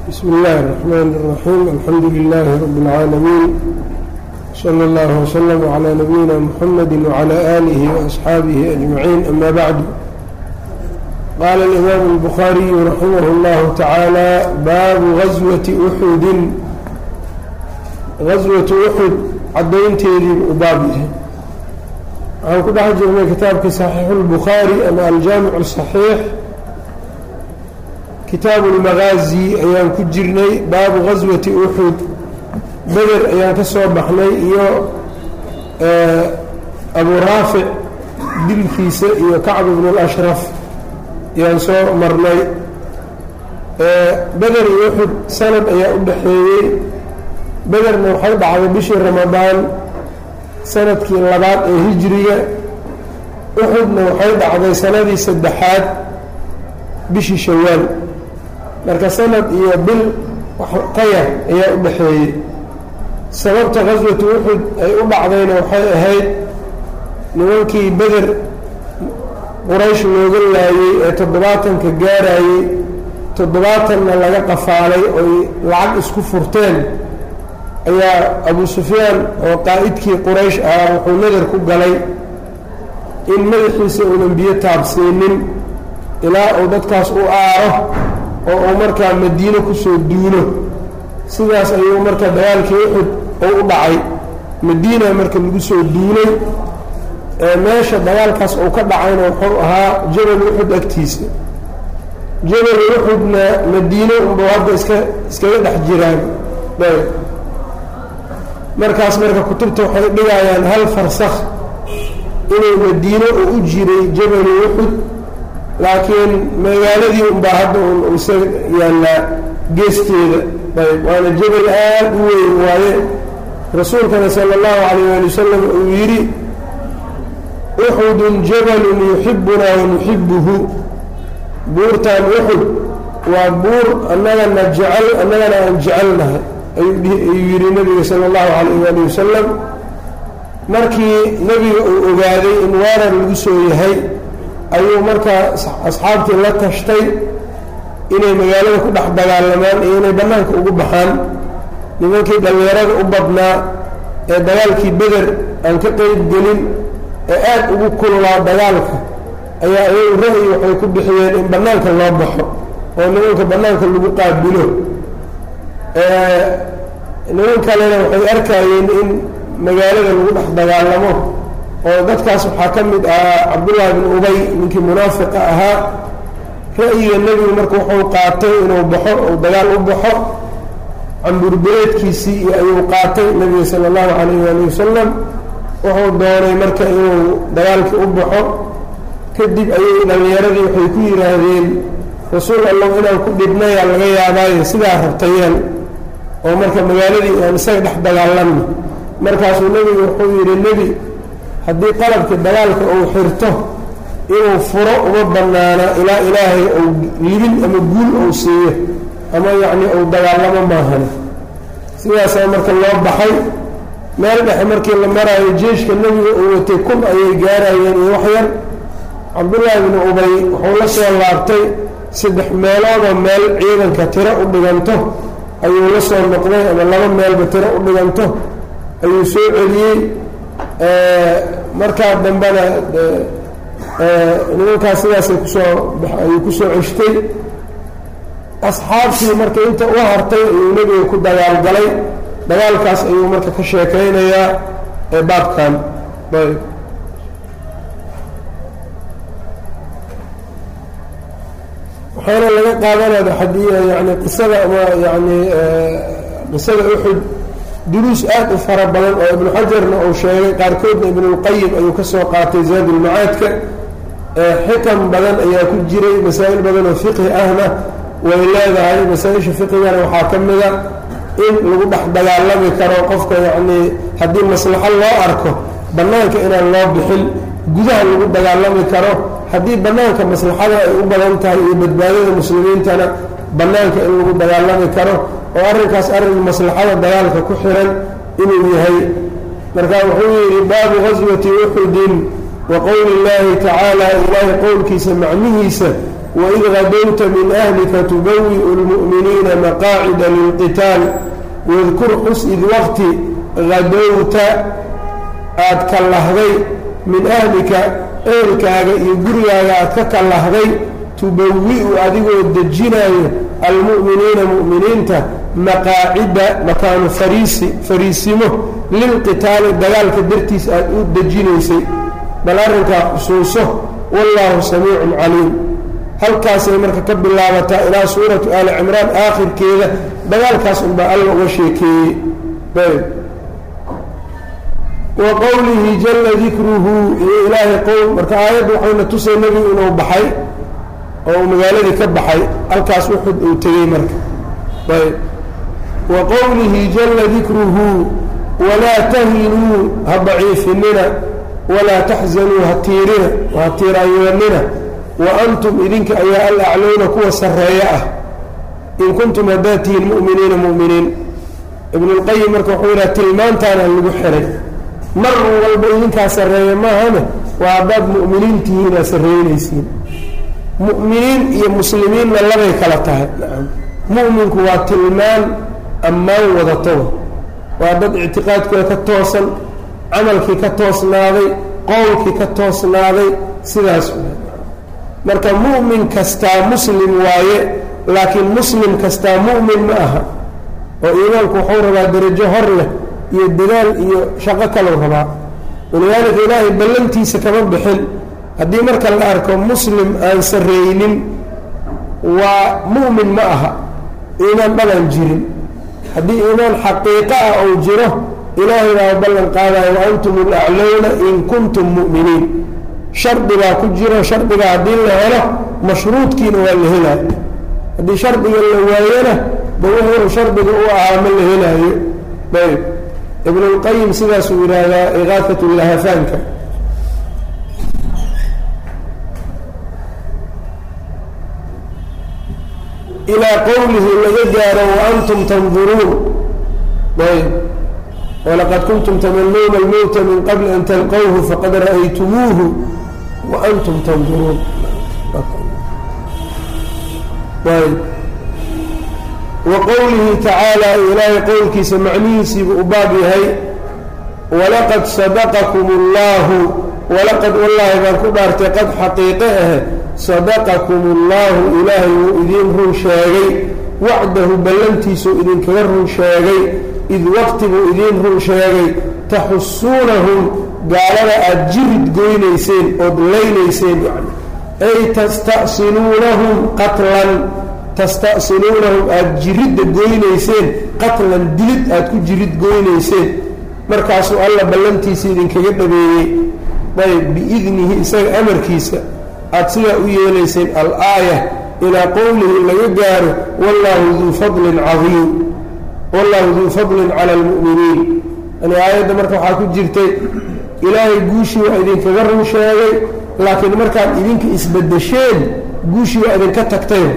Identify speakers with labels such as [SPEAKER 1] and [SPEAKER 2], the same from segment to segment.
[SPEAKER 1] بسم الله الرحمن الرحيم الحمد لله رب العالمين صلى الله وسلم على نبينا محمد وعلى آله وأصحابه أجمعين أما بعد قال الإمام البخاري رحمه الله تعالى باب غزوة أحد غزوة أحد cadaynteedii u baab yahay waxaan ku dhex jirnay kitaabkii صaxiixu الbukhaarي ama aljaamic الصaxiix kitaabu اlmagaazi ayaan ku jirnay baabu gaswati uxud beder ayaan ka soo baxnay iyo abu raafic dilkiisa iyo kacb bn اlashraf ayaan soo marnay beder iyo uxud sanad ayaa u dhaxeeyey bederna waxay dhacday bishii ramadaan sanadkii labaad ee hijriga uxudna waxay dhacday sanadii saddexaad bishii shawaal marka sanad iyo bil qayar ayaa u dhaxeeyey sababta qaswatu uxud ay u dhacdayna waxay ahayd nimankii beder quraysh looga laayey ee toddobaatanka gaarayey toddobaatanna laga qafaalay oy lacag isku furteen ayaa abu sufyaan oo qaa'idkii quraysh ahaa wuxuu nadar ku galay in madaxiisa uunan biyo taabsiinin ilaa uu dadkaas u aaro oo uu markaa madiino kusoo duulo sidaas ayuu marka dagaalkii uxud oo u dhacay madiina marka lagu soo duulay meesha dagaalkaas uu ka dhacayna wuxuu ahaa jabal uxud agtiisa jabal uxudna madiino unbuu hadda iska iskaga dhex jiraan markaas marka kutubta waxay dhigayaan hal farsakh inuu madiino uu u jiray jabalu uxud laakiin magaaladii unbaa hadda un isa yaallaa geesteeda ayb waana jabal aad u weyn waaye rasuulkana sala allahu calayh ali wasalam uu yidhi uxudun jabalun yuxibunaa wanuxibuhu buurtan uxud waa buur annagana jecel annagana aan jecelnahay ayuu yidhi nabiga sala allahu calayh waali wasalam markii nebiga uu ogaaday in weerar lagu soo yahay ayuu markaa asxaabtii la tashtay inay magaalada ku dhex dagaalamaan iyo inay bannaanka ugu baxaan nimankii dhallinyarada u badnaa ee dagaalkii beder aan ka qeyb gelin ee aad ugu kululaa dagaalka ayaa ayagu ra'yi waxay ku bixiyeen in bannaanka loo baxo oo nimanka bannaanka lagu qaabilo niman kalena waxay arkayeen in magaalada lagu dhex dagaalamo oo dadkaas waxaa ka mid ahaa cabdullaahi bin ubay ninkii munaafiqa ahaa ra'yiga nebigu marka wuxuu qaatay inuu baxo uu dagaal u baxo camburbureedkiisii iyo ayuu qaatay nebiga sala allahu calayh waali wasalam wuxuu doonay marka inuu dagaalkii u baxo kadib ayay dhallinyaradii waxay ku yidhaahdeen rasuul allow inaan ku dhibnayaa laga yaabaayo sidaa rabtayeen oo marka magaaladii aan isaga dhex dagaalanno markaasuu nebigu wuxuu yidhi nebi haddii qalabkii dagaalka uu xirto inuu furo uma bannaana ilaa ilaahay uu libin ama guul uu siiyo ama yacnii uu dagaalamo maahane sidaasaa marka loo baxay meel dhexe markii la maraayo jeeshka nebiga uu watay kun ayay gaarayeen iyo wax yar cabdullaahi binu ubay wuxuu la soo laabtay saddex meeloodoo meel ciidanka tiro u dhiganto ayuu la soo noqday ama laba meelba tiro u dhiganto ayuu soo celiyey markaa dambena nimankaas sidaasay kusoo ayuu kusoo ceshtay asxaabtii marka inta u hartay ayuu nebiga ku dagaalgalay dagaalkaas ayuu marka ka sheekaynayaa ee baabkan ayb waxaana laga qaadanaya xadiya yani qisada ama yani qisada uxud duruus aad u fara badan oo ibnu xajarna uu sheegay qaarkoodna ibnulqayim ayuu ka soo qaatay zaadulmacaadka xikam badan ayaa ku jiray masaa'il badan oo fiqhi ahna way leedahay masaa-isha fiqigana waxaa ka mida in lagu dhex dagaalami karo qofka yacnii haddii maslaxo loo arko bannaanka inaan loo bixin gudaha lagu dagaalami karo haddii bannaanka maslaxada ay u badan tahay iyo badbaadada muslimiintana bannaanka in lagu dagaalami karo oo arrinkaas arrin maslaxada dagaalka ku xiran inuu yahay marka wuxuu yidhi baabu gaswati uxudin wa qowli illaahi tacaala ilaahay qowlkiisa macnihiisa waid gadowta min ahlika tubawi'u lmu'miniina maqaacida lilqitaal wadkur xus id waqti gadowta aad kallahday min ahlika ehelkaaga iyo gurigaaga aad ka kallahday tubawi-u adigoo dejinaayo almu'miniina mu'miniinta maqaacida makaanu fariisi fariisimo lilqitaali dagaalka dartiis aad u dejinaysay bal arrinkaa xusuuso wallaahu samiicun caliim halkaasay marka ka bilaabataa ilaa suuratu aali cimraan aakhirkeeda dagaalkaas unbaa alla uga sheekeeyey ayb wa qowlihi jalla dikruhu iyo ilaahay qowl marka aayadda waxayna tusay nebigu inuu baxay oo uu magaaladii ka baxay halkaas uxud uu tegey marka ayb wa qowlihi jalla dikruhu walaa tahinuu ha daciifinina walaa taxzanuu ha tiirina ha tiiraanyoonina wa antum idinka ayaa alaclowna kuwa sarreeya ah in kuntum haddaad tihiin mu'miniina mu'miniin ibnulqayim marka wuxuu yidhaha tilmaantaana lagu xiray mar walba idinkaa sarreeya maahane waa haddaad mu'miniin tihiinaa sarreynaysiin mu'miniin iyo muslimiinna labay kala tahay mu'minku waa tilmaan ammaan wadatoba waa dad ictiqaadkooda ka toosan camalkii ka toosnaaday qowlkii ka toosnaaday sidaas marka mu'min kastaa muslim waaye laakiin muslim kastaa mu'min ma aha oo iimaanku wuxuu rabaa darajo hor leh iyo dadaal iyo shaqo kalau rabaa walidaalika ilaahay ballantiisa kama bixin haddii marka la arko muslim aan sarreeynin waa mu'min ma aha iimaan dhabaan jirin haddii iimaan xaqiiqo ah ou jiro ilaahay baa ballan qaadaya wa antum alaclowna in kuntum mu'miniin shardi baa ku jiro shardiga haddii la helo mashruudkiina waa la helaayo haddii shardiga la waayona ba wuxuu shardiga u ahaa ma la helaayo ayb ibnulqayim sidaasuu yidhaahdaa iqaafat lahafaanka ilaa qowlihi laga gaaro waantum tanduruun ayb walaqad kuntum tamanuuna almowta min qabli an talqowhu faqad ra'aytumuuhu waantum tanduruun ayb wa qowlihi tacaala ilaahay qowlkiisa macnihiisiibu u baab yahay walaqad sadaqakum اllahu walaqad wallaahi baan ku dhaartay qad xaqiiqe ah sadaqakum اllahu ilaahay wuu idiin run sheegay wacdahu ballantiisuu idinkaga run sheegay id waqti buu idiin run sheegay taxusuunahum gaalada aada jirid goynayseen ood laynayseen yani ay tasta'siluunahum qatlan tasta'siluunahum aada jiridda goynayseen qatlan dilid aada ku jirid goynayseen markaasuu alla ballantiisa idinkaga dhabeeyey ayb biidnihi isaga amarkiisa aada sidaa u yeelayseen al-aaya ilaa qowlihi laga gaaro wallaahu duu fadlin cadiim wallaahu duu fadlin cala almu'miniin yani aayadda marka waxaa ku jirtay ilaahay guushii waa idinkaga run sheegay laakiin markaad idinka isbedesheen guushii waa idinka tagteen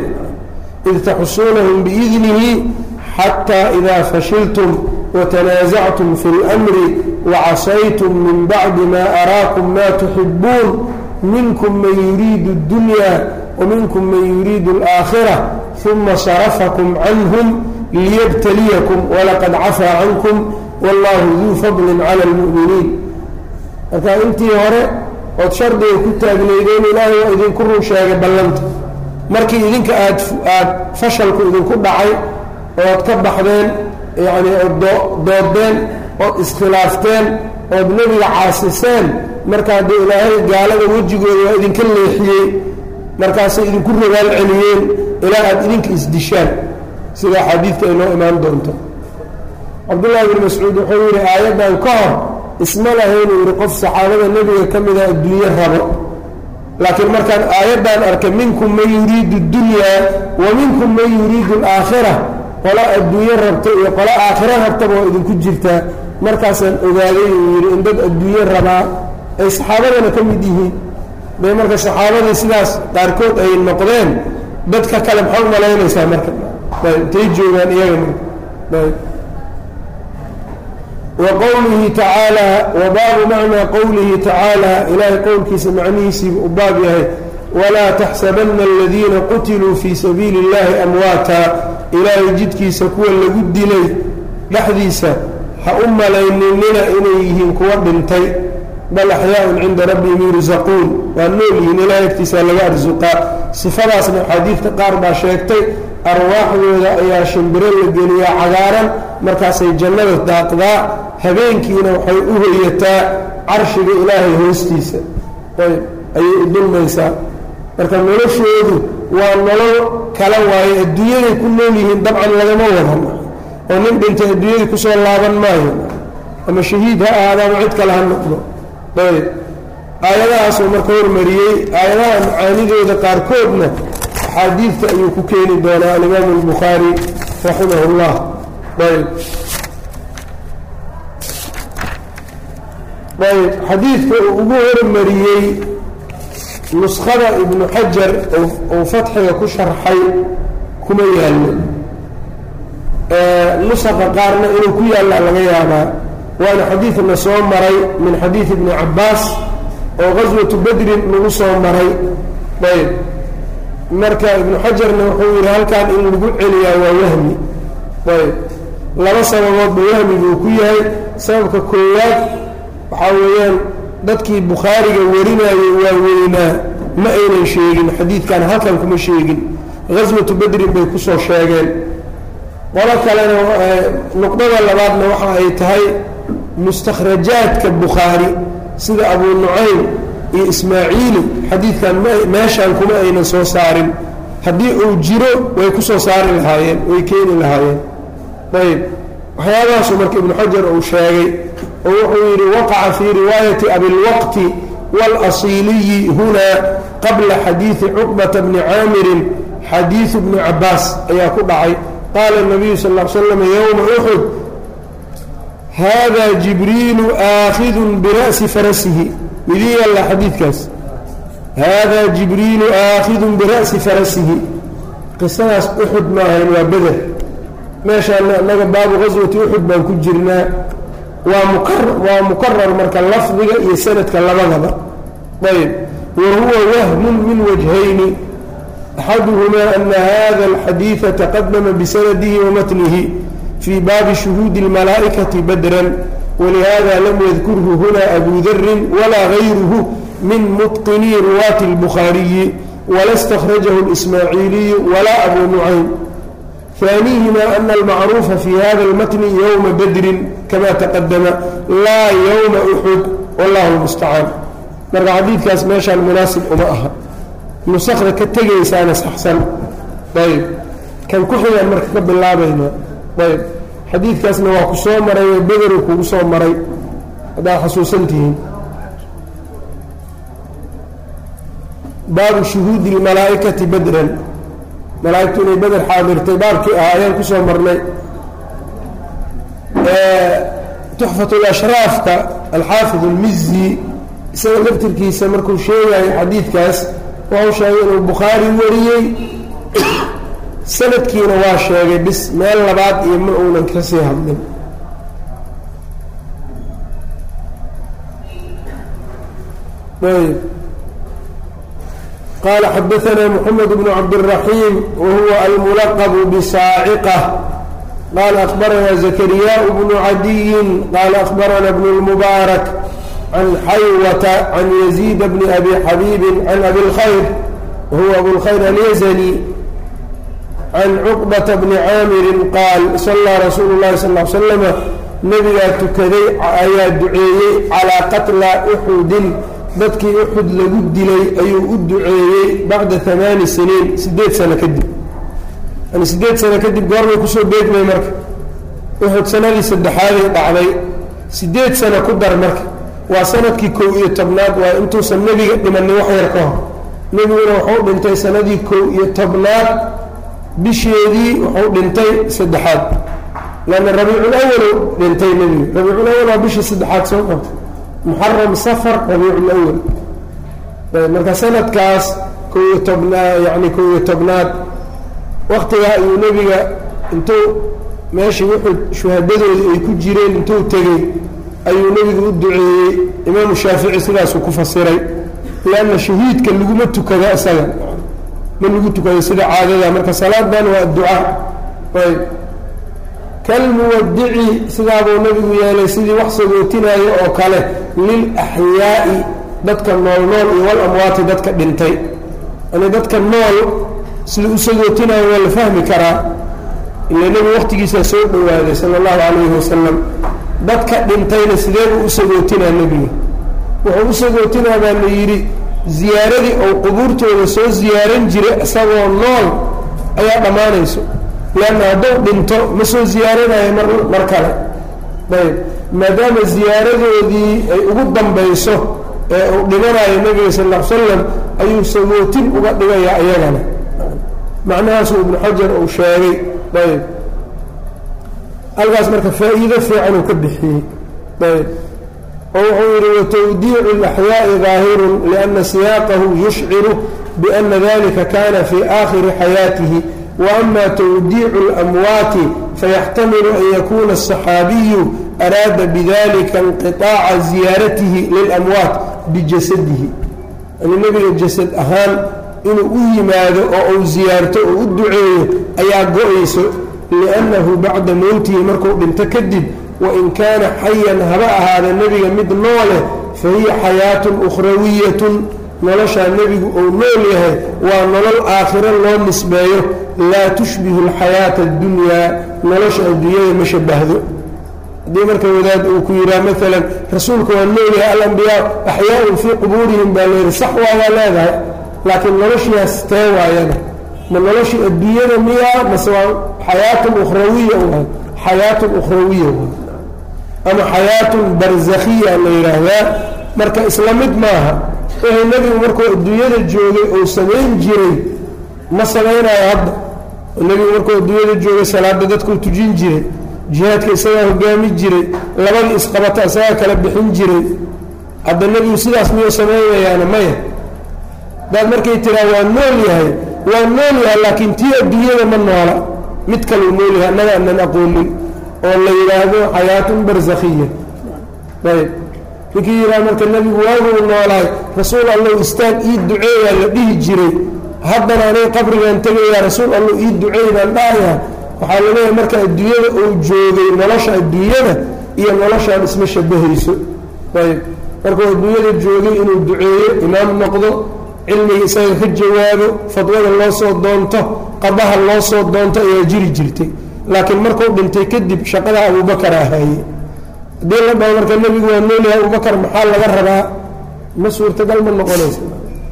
[SPEAKER 1] id taxusuunahum biidnihi xataa idaa fashiltum watanaasactum fi اlmri wacasaytum min bacdi ma araakum ma tuxibuun minkum man yuriidu اdunya waminkum man yuriidu اlآakhira uma sarafakum canhum liyabtaliyakum walaqad cafaa cankum wallahu duu fadli cala اlmu'miniin marka intii hore ood shardiga ku taagnaydeen ilaahay waa idinku run sheegay ballanta markii idinka aad aada fashalku idinku dhacay ood ka baxdeen yacni ood doodeen ood iskhilaafteen ood nebiga caasiseen marka haddii ilaahay gaalada wejigooda waa idinka leexiyey markaasay idinku rogaal celiyeen ilaa aada idinka isdishaan sida axaadiidka ay noo imaan doonto cabdullaahi bni mascuud wuxuu yidhi aayaddan ka hor isma lahaynuu yidhi qof saxaabada nebiga ka mida adduunye rabo laakiin markaan aayaddan arkay minkum man yuriidu اdunyaa wa minkum man yuriidu اlaakhira qolo adduunye rabta iyo qolo aakhiro rabtaba waa idinku jirtaa markaasaan ogaaday uu yidhi in dad adduunye rabaa ay saxaabadana ka mid yihiin bay marka saxaabadii sidaas qaarkood ay noqdeen dadka kale maxaa u malaynaysaa marka intay joogaan iyaga marka wqowlihi tacaala wa baabu macnaa qowlihi tacaala ilaahay qowlkiisa macnihiisiiba u baab yahay walaa taxsabana aladiina qutiluu fii sabiili اllahi amwaata ilaahay jidkiisa kuwa lagu dilay dhexdiisa ha u malayninina inay yihiin kuwa dhintay bal axyaaun cinda rabbihim yursaquun waa nool yihiin ilahay agtiisa laga arsuqaa sifadaasna axaadiidka qaar baa sheegtay arwaaxdooda ayaa shimbiro la geliyaa cagaaran markaasay jannada daaqdaa habeenkiina waxay u hoyataa carshiga ilaahay hoostiisa ayb ayay u dulmaysaa marka noloshoodu waa nolol kala waaye adduunyaday ku nool yihiin dabcan lagama wadan oo nin dhintay adduunyadii kusoo laaban maayo ama shahiid ha ahaada ama cid kale ha noqdo ayb aayadahaasuu marka hormariyey aayadaha macaanidooda qaarkoodna axaadiidta ayuu ku keeni doonaa alimaamu albukhaari raximah اllah ayb ayb xadiidka uu ugu hormariyey nuskhada ibnu xajar uu fatxiga ku sharxay kuma yaallo nusaqa qaarna inuu ku yaalla laga yaabaa waana xadiidna soo maray min xadiidi ibni cabbaas oo qaswatu bedrin lagu soo maray ayb marka ibnu xajarna wuxuu yidhi halkan in lagu celiyaa waa wahmi ayb laba sababoodba wahmi buu ku yahay sababka koowaad waxaa weeyaan dadkii bukhaariga warinayay waa weynaa ma aynan sheegin xadiidkan halkan kuma sheegin qaswatu bedrin bay kusoo sheegeen qolo kalena nuqdada labaadna waxa ay tahay mustakhrajaadka bukhaari sida abuu nucaym iyo ismaaciili xadiidkan meeshaan kuma aynan soo saarin haddii uu jiro way ku soo saari lahaayeen way keeni lahaayeen ayb waxyaabahaasuu marka ibnu xajar uu sheegay oo wuxuu yidhi waqaca fii riwaayati abilwaqti wاlasiiliyi hunaa qabla xadiidi cuqbata bni caamirin xadiidu bni cabaas ayaa ku dhacay qaala الnabiyu sal ا l slam ywma uxud hada jibriilu aakhidu bira'si farasihi midii yalla xadiidkaas hada jibriilu aakhidu bira'si farasihi qisadaas uxud maahayn waa beder meeshaana annaga baabu qaswati uxud baan ku jirnaa waa mukar waa mukarar marka lafdiga iyo sanadka labadaba ayb wa huwa wahmun min wajhayni axaduhumaa ana hada alxadiida taqadama bisanadihi wamatnihi fii baabi shuhuudi اlmalaa'ikati badran walihada lam yadkurhu huna abu darin walaa gayruhu min mutqinii ruwaati اlbukhaariyi wala اstakhrajahu اlismaaciiliyu walaa abu nucaym ثانيهما أن المعروف في هذا المتن يوم بدر كما تقدم لا يوم أحد والله المستعان marka xadiidkaas meeshaan munaasib uma aha nusakda ka tegaysaana saxsan ayb kan ku xigaan marka ka bilaabayna ayb xadiidkaasna waa ku soo maray oo bederu kugu soo maray haddaad xasuusan tihiin baabu shuhuudi اlmalaa'ikati badran malaaigtu inay beder xaadirtay baabkii ah ayaan ku soo marnay tuxfat lashraafka alxaafid اlmizi isaga laftirkiisa markuu sheegayo xadiidkaas wuxuu sheegay inuu bukhaari wariyey sanadkiina waa sheegay bis meel labaad iyo ma uunan ka sii hadlin ayb qال xdثna محمد بن cبدالرحيم وهuو الملqب بصاaعقة qال أخبرna زكرياء بن عdي qال أخبرna بن المبارك عن xywة عن يزيد بن أbي xبيب عن أbي الخyر وهuو أbو الخyر اليزني عن cقبة بن cاmر qاaل صلىa رsuuل الlahi صلى اه عل سلم نبgaa tukaday ayaa duceeyey عalىa qتلى أxudi dadkii uxud lagu dilay ayuu u duceeyey bacda amaani siniin siddeed sano kadib yani siddeed sano kadib goorbay kusoo beegmay marka uxud sanadii saddexaaday dhacday siddeed sano ku dar marka waa sanadkii kow iyo tobnaad waa intuusan nebiga dhimanin wax yar ka hor nebiguna wuxuu dhintay sanadii kow iyo tobnaad bisheedii wuxuu dhintay saddexaad lanna rabiicul awalow dhintay nebiga rabiicul awal waa bishii saddexaad soo qabtay muxaram safar rabiicu lawal marka sanadkaas kow iyo tobnaad yani kow iyo tobnaad waktigaa ayuu nebiga intuu meeshii wuxuu shuhadadoodii ay ku jireen intuu tegey ayuu nebigu u duceeyey imaamu shaafici sidaasuu ku fasiray lianna shahiidka laguma tukado isaga ma lagu tukado sida caadada marka salaadan waa adducaa ayb kalmuwadici sidaabuu nabigu yeelay sidii wax sagootinaayo oo kale lilaxyaa'i dadka nool nool iyo walamwaati dadka dhintay yani dadka nool sida u sagootinayo waa la fahmi karaa ila nebigu waqtigiisaa soo dhowaaday sala allahu calayhi wasalam dadka dhintayna sidee buu u sagootinaa nebiga wuxuu u sagootinaa baa la yidhi ziyaaradii ou qubuurtooda soo ziyaaran jiray isagoo nool ayaa dhammaanayso leanna hadduu dhinto ma soo ziyaaranayo mar mar kale ayb maadaama ziyaaradoodii ay ugu dambayso ee uu dhimanayo nebiga sal l slam ayuu sagootin uga dhigayaa iyagana macnahaasuu ibnu xajar uu sheegay ayb halkaas marka faa-iido fiican uu ka bixiyey ayb oo wuxuu yidhi watawdiicu اlaxyaaءi ظaahirun liأna siyaaqahu yushciru biأna dalika kana fi aakhiri xayaatihi waama twdiicu اlamwaati fayaxtamilu an yakuna الصaxaabiyu araada bidalika inqiطaaca ziyaaratihi lilamwaat bijasadihi yani nebiga jasad ahaan inuu u yimaado oo uu ziyaarto oo u duceeyo ayaa go-ayso liannahu bacda mowtihi markuu dhinto kadib wain kaana xayan haba ahaada nebiga mid noole fa hiya xayaatun ukhrawiyatun noloshaa nebigu uu nool yahay waa nolol aakhiro loo nisbeeyo laa tushbihu alxayaata addunyaa nolosha adduunyada ma shabahdo haddii marka wadaad uu ku yidhaha maalan rasuulka waa nool yahay alambiyaa axyaaun fii qubuurihim baa layidhi sax waayaa leedahay laakiin noloshiias tee waayana ma noloshii adduunyada miyaa mase waa xayaatun ukhrawiya u xayaatun ukhrawiya ama xayaatun barzakhiya la yidhaahdaa marka isla mid maaha wixii nebigu markuu adduunyada joogay uu samayn jiray ma samaynayo hadda nebigu markuu adduunyada joogay salaada dadkuu tujin jiray jihaadka isagaa hogaami jiray labadii isqabata isagaa kala bixin jiray hadda nebigu sidaas miyuu samaynayaana maya daad markay tiraa waa nool yahay waa nool yahay laakiin tii adduunyada ma noola mid kaluu nool yahay annaga anan aqoonin oo la yidhaahdo xayaatun barzakhiya ayb ninkii yidhaha marka nebigu waaguu noolahay rasuul allow istaag ii duceeyaa la dhihi jiray haddana aniga qabrigaan tegayaa rasuul allow ii duceey baan dhahayaa waxaa la leeyahay marka adduunyada uu joogay nolosha adduunyada iyo noloshaan isma shabahayso ayb markuu adduunyada joogay inuu duceeyo imaam noqdo cilmiga isaga ka jawaabo fadwada loo soo doonto qadaha loo soo doonto ayaa jiri jirtay laakiin markuu dhintay kadib shaqada abubakar ahaaye haddii la dhaho marka nebigu waa noolyahay abubakar maxaa laga rabaa ma suurtagal ma noqonaysa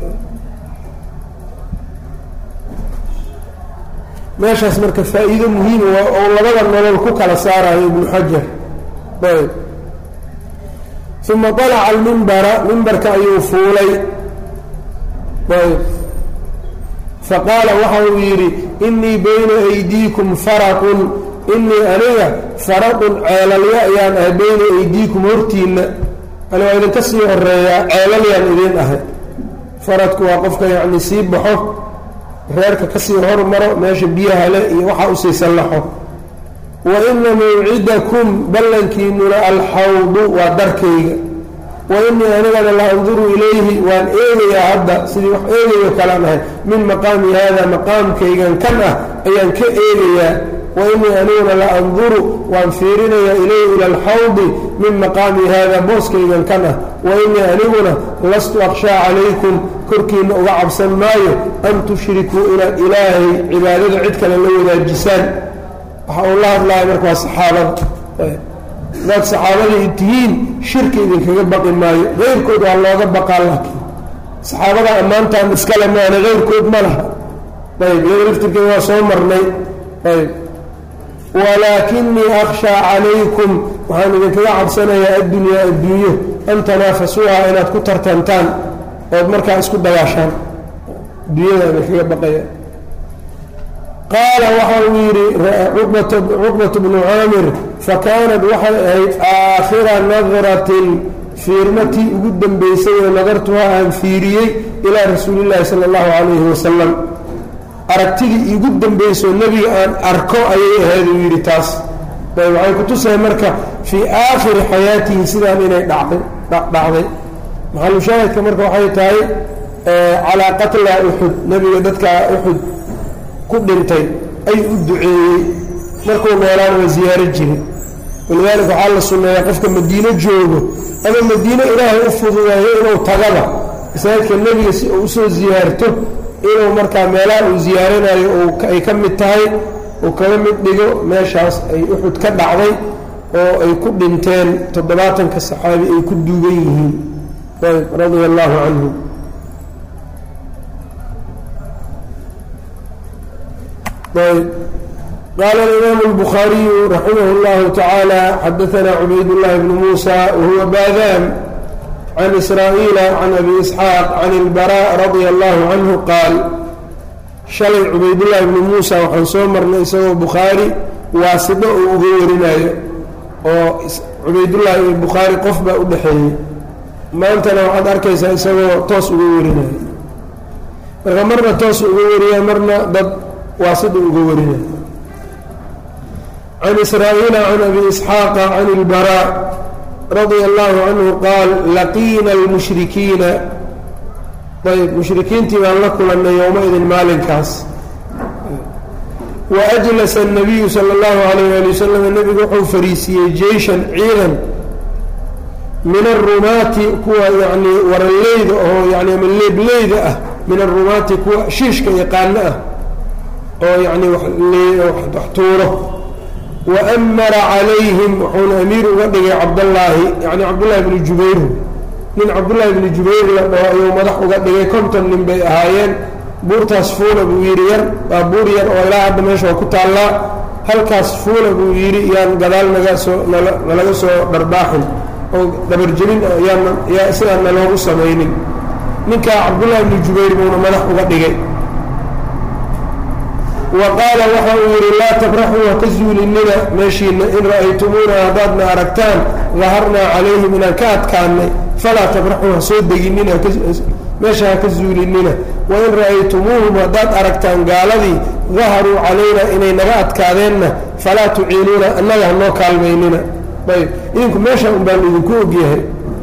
[SPEAKER 1] meeshaas marka faa-iido muhiima waa oo labada nolol ku kala saarayo ibnu xajar ayb uma alaca almimbara mimbarka ayuu fuulay ayb faqaala waxa uu yidhi inii bayna aydiikum faraqun inii aniga faraqun ceelalyo ayaan ahay bayna aydiikum hortiinna ani waa idinka sii horeeyaa ceelalyaan idiin ahay faradku waa qofka yacni sii baxo reerka kasii hormaro meesha biyaha le iyo waxaa usii sallaxo wa ina mawcidakum ballankiinuna alxawdu waa darkayga wa inii anigana la anduru ilayhi waan eegayaa hadda sidii wax eegayo kalaan ahay min maqaami hada maqaamkaygan kan ah ayaan ka eegayaa wa inii aniguna la anduru waan fiirinayaa ilayhi ila alxawdi min maqaami hada booskaygan kan ah wa inii aniguna lastu akhshaa calaykum korkiina uga cabsan maayo an tushrikuu inaad ilaahay cibaadada cid kale la wadaajisaan waxa uu la hadlaya marka waa saxaabada hadaad saxaabadii tihiin shirki idinkaga baqi maayo keyrkood waa looga baqaa laakiin saxaabada ammaantaan iskale maana keyrkood ma laha ayb iyada laftirkeeda waa soo marnay ayb walaakinii akhshaa calaykum waxaan idinkaga cabsanayaa addunyaa adduunyo an tanaafasuuha inaad ku tartantaan ood markaa isku dagaashaan adduunyada idinkaga baqaya qaala waxa uu yidhi cuqbatu bnu caamir fakaanat waxay ahayd aakhira nadratin fiirmatii ugu dambaysay oo nadartuhaa aan fiiriyey ilaa rasuulillaahi sala allahu calayhi wasalam aragtidii igu dambaysoo nebiga aan arko ayay ahayd uu yidhi taas waxay ku tusahay marka fii aakhiri xayaatihi sidaan inay dhacday dhacday maxalushaahidka marka waxay tahay calaa qatla uxud nebiga dadkaa uxud ku dhintay ayuu u duceeyey markuu noolaan waa ziyaaro jiray walidaalika waxaa la sunneeyaa qofka madiino joogo ama madiino ilaahay u fududeeyo inuu tagaba masaajidka nebiga si uu usoo ziyaarto inuu markaa meelaha uu ziyaaranayo ay ka mid tahay uu kaga mid dhigo meeshaas ay uxud ka dhacday oo ay ku dhinteen toddobaatanka saxaabi ay ku duugan yihiin ayb radia allaahu canhum ayb qaala alimaamu اlbukhaariyu raximah اllahu tacaala xadaanaa cubayd llahi bnu muusa wahuwa baadaan can israa'iila can abi isxaaq can ilbara radia allahu canhu qaal shalay cubaydullaahi bnu muusa waxaan soo marnay isagoo bukhaari waasito uu uga warinayo oo cubaydullaahi iyo bukhaari qof baa u dhexeeyey maantana waxaad arkaysaa isagoo toos uga warinayo marka marna toos uga wariya marna dad waasito uga warinayo can israa'iila can abi isxaaqa can ilbara radia allahu canhu qaal laqiina almushrikiina ayb mushrikiintii baan la kulannay yowma-idin maalinkaas wa ajlasa الnabiyu sala اllahu alayh ali wasalam nebigu wuxuu fariisiiyey jeyshan ciidan min arumaati kuwa yani waraleyda oo yani ama leebleyda ah min arumaati kuwa shiishka yaqaano ah oo yani wax tuuro waamara calayhim wuxuuna amiir uga dhigay cabdallaahi yani cabdullahi bni jubayr nin cabdullaahi bni jubayr la dhaho ayuu madax uga dhigay konton nin bay ahaayeen buurtaas fuula buu yidhi yar waa buur yar oo ilaa hadda meesha waa ku taallaa halkaas fuula buu yidhi yaan gadaal naga soo nalaga soo dharbaaxin oo dhabarjelin yaa sidaan naloogu samaynin ninkaa cabdullaahi bni jubayr buuna madax uga dhigay wa qaala waxa uu yidhi laa tabraxuu haka zuulinina meeshiina in ra'aytumuuna haddaadna aragtaan daharnaa calayhim inaan ka adkaanay falaa tabraxuu ha soo deginina meesha haka zuulinina wain ra'aytumuuhum haddaad aragtaan gaaladii daharuu calaynaa inay naga adkaadeenna falaa tuciinuuna annaga hanoo kaalmaynina ayb idinku meesha un baan idinku ogyahay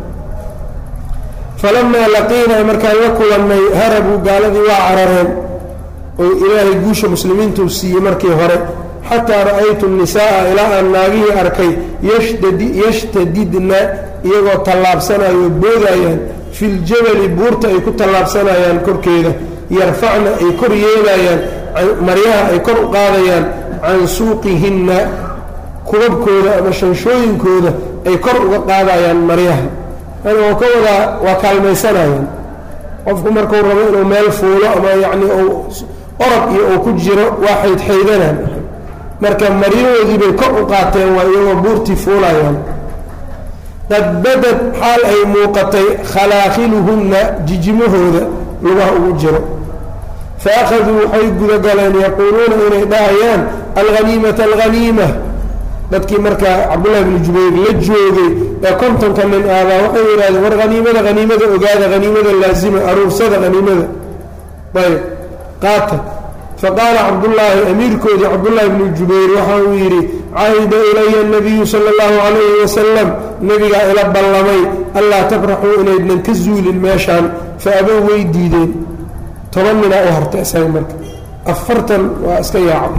[SPEAKER 1] falamaa laqiinaa markaan la kulannay harabuu gaaladii waa carareen oo ilaahay guusha muslimiintuu siiyey markii hore xataa ra'aytu nisaaa ilaa aan naagihii arkay yashtadidna iyagoo tallaabsanayo boodayaan filjabali buurta ay ku tallaabsanayaan korkeeda yarfacna ay kor yeelayaan maryaha ay kor u qaadayaan can suuqihinna kubabkooda ama shanshooyinkooda ay kor uga qaadayaan maryaha yani oo ka wadaa waa kaalmaysanayaan qofku markuu rabo inuu meel fuulo ama yacni uu orod iyo uu ku jiro waa xaydxaydanaan marka maryahoodii bay kor u qaateen waa iyagoo buurtii fuulayaan qad badad xaal ay muuqatay khalaakiluhunna jijimahooda lugaha ugu jiro fa akhaduu waxay gudagaleen yaquuluuna inay dhahayaan alhaniimata alhaniima dadkii markaa cabdullahi bni jubayr la joogay ee kontonka nin aabaa waxay yidhahdeen war haniimada haniimada ogaada haniimada laazima aruursada haniimada ayb qaata faqaala cabdullaahi amiirkoodii cabdullaahi bni jubayr waxa uu yidhi cahida ilaya nabiyu sala allahu calayhi wasalam nebigaa ila ballamay allaa tabraxuu inaydnan ka zuulin meeshaan fa abow way diideen toban ninaa u hartay isaga marka afartan waa iska yaacday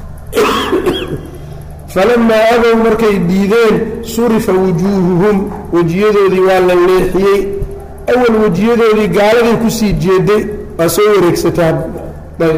[SPEAKER 1] falamaa abow markay diideen surifa wujuuhuhum wejiyadoodii waa la leexiyey awal wejiyadoodii gaaladay kusii jeeday waa soo wareegsataa ayb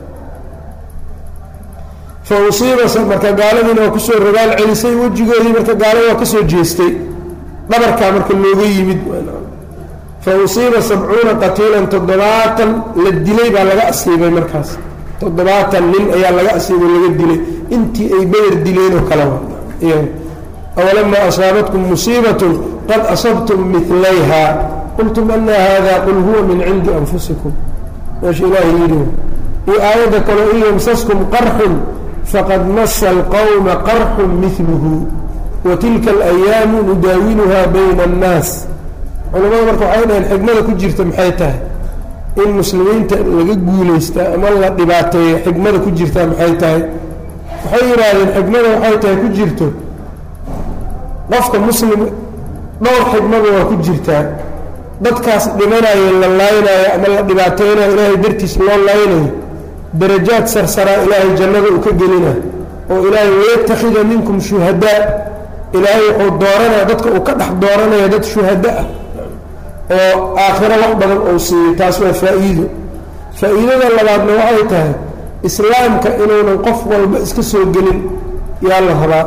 [SPEAKER 1] fa usiiba marka gaaladiina waa kusoo rogaal celisay wejigoodii marka gaalada waa kasoo jeestay dhabarkaa marka looga yimid fa usiiba sabcuuna qatiilan toddobaatan la dilay baa laga asiibay markaas toddobaatan nin ayaa laga asiibay laga dilay intii ay beder dileen oo kale awalamaa asaabatkum musiibatun qad asabtum milayha qultum ana hada qul huwa min cindi anfusikum meesha ilaahay yidhi iyo aayadda kaleo in yamsaskum qarxun faqad masa alqowma qarxun miluhu wa tilka alayaamu nudaawiluha bayna annaas culamada marka waxay dhaheen xigmada ku jirta maxay tahay in muslimiinta laga guulaystaa ama la dhibaateeyo xigmada ku jirtaa maxay tahay waxay yidhaahdeen xigmada waxay tahay ku jirto qofka muslim dhowr xigmada waa ku jirtaa dadkaas dhimanayo la laaynayo ama la dhibaateynayo ilaahay dartiis loo laynayo darajaad sarsaraa ilaahay jannada uu ka gelina oo ilaahay wayattakhida minkum shuhadaa ilaahay wuxuu dooranaya dadka uu ka dhex dooranaya dad shuhada ah oo aakhiro wax badan uu siiyey taas waa faa-iido faa-iidada labaadna waxay tahay islaamka inuunan qof walba iska soo gelin yaa la rabaa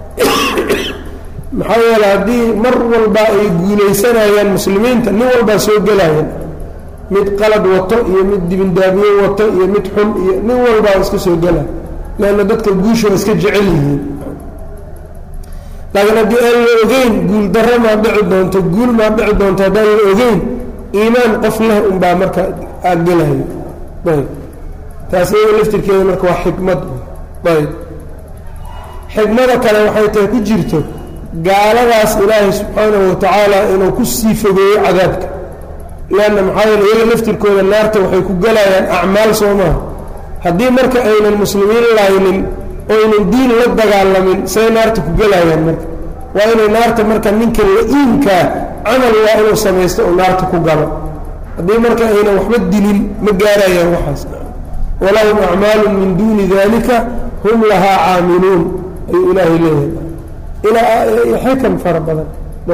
[SPEAKER 1] maxaa yeele haddii mar walba ay guulaysanayaan muslimiinta nin walbaa soo gelayan mid qalad wato iyo mid dibindaabiye wato iyo mid xun iyo nin walbaa iska soo gela leanna dadka guusha waa iska jecel yihiin laakiin haddii aan la ogeyn guul darro maa dhici doonto guul maa dhici doonto haddaan la ogeyn iimaan qof leh unbaa marka aad gelayo ayb taas iyada laftirkeeda marka waa xikmad ayb xikmada kale waxay tahay ku jirto gaaladaas ilaahay subxaanahu watacaala inuu ku sii fogeeyo cadaabka leanna maxaa yeele iyaga laftirkooda naarta waxay ku gelayaan acmaal soo maha haddii marka aynan muslimiin laynin oynan diin la dagaalamin say naarta ku gelayaan marka waa inay naarta marka ninka la-iinkaa camal waa inuu samaysto oo naarta ku galo haddii marka aynan waxba dilin ma gaarayaan waxaas walahum acmaalu min duuni dalika hum lahaa caamiluun ayuu ilaahay leeyahay ilaa xikam fara badan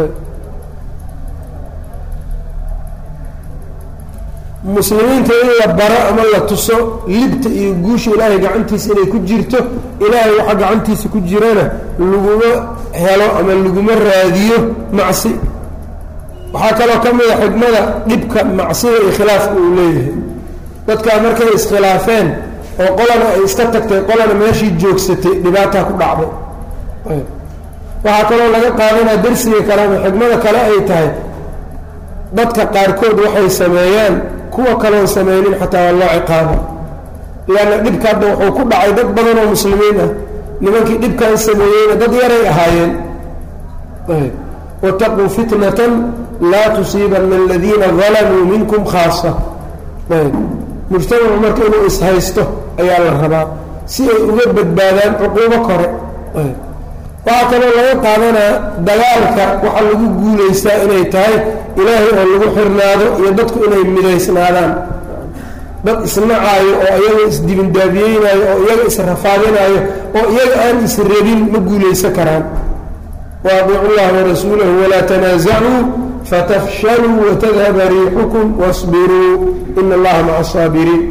[SPEAKER 1] muslimiinta in la baro ama la tuso libta iyo guusha ilaahay gacantiisa inay ku jirto ilaahay waxa gacantiisa ku jirana laguma helo ama laguma raadiyo macsi waxaa kaloo ka mida xikmada dhibka macsida iyo khilaafka uu leeyahay dadkaa markay iskhilaafeen oo qolana ay iska tagtay qolana meeshii joogsatay dhibaataa ku dhacday waxaa kaloo laga qaadanaa darsiga kale ama xikmada kale ay tahay dadka qaarkood waxay sameeyaan kuwa kaloon samaynin xataa waa loo ciqaaba leanna dhibka hadda wuxuu ku dhacay dad badan oo muslimiin ah nimankii dhibkan sameeyeyna dad yaray ahaayeen wataquu fitnatan laa tusiibana aladiina dalamuu minkum khaasa mujtamacu marka inuu ishaysto ayaa la rabaa si ay uga badbaadaan cuquubo kore waxaa kaloo laga qaadanaa dagaalka waxaa lagu guulaystaa inay tahay ilaahay oo lagu xirnaado iyo dadku inay midaysnaadaan dad isnacaayo oo iyaga isdibindaabiyeynaayo oo iyaga israfaadinaayo oo iyaga aan israbin ma guulaysan karaan waadiicu llaha warasuulahu walaa tanaasacuu fatafshaluu watadhaba riixukum wasbiruu ina allaha maca asaabiriin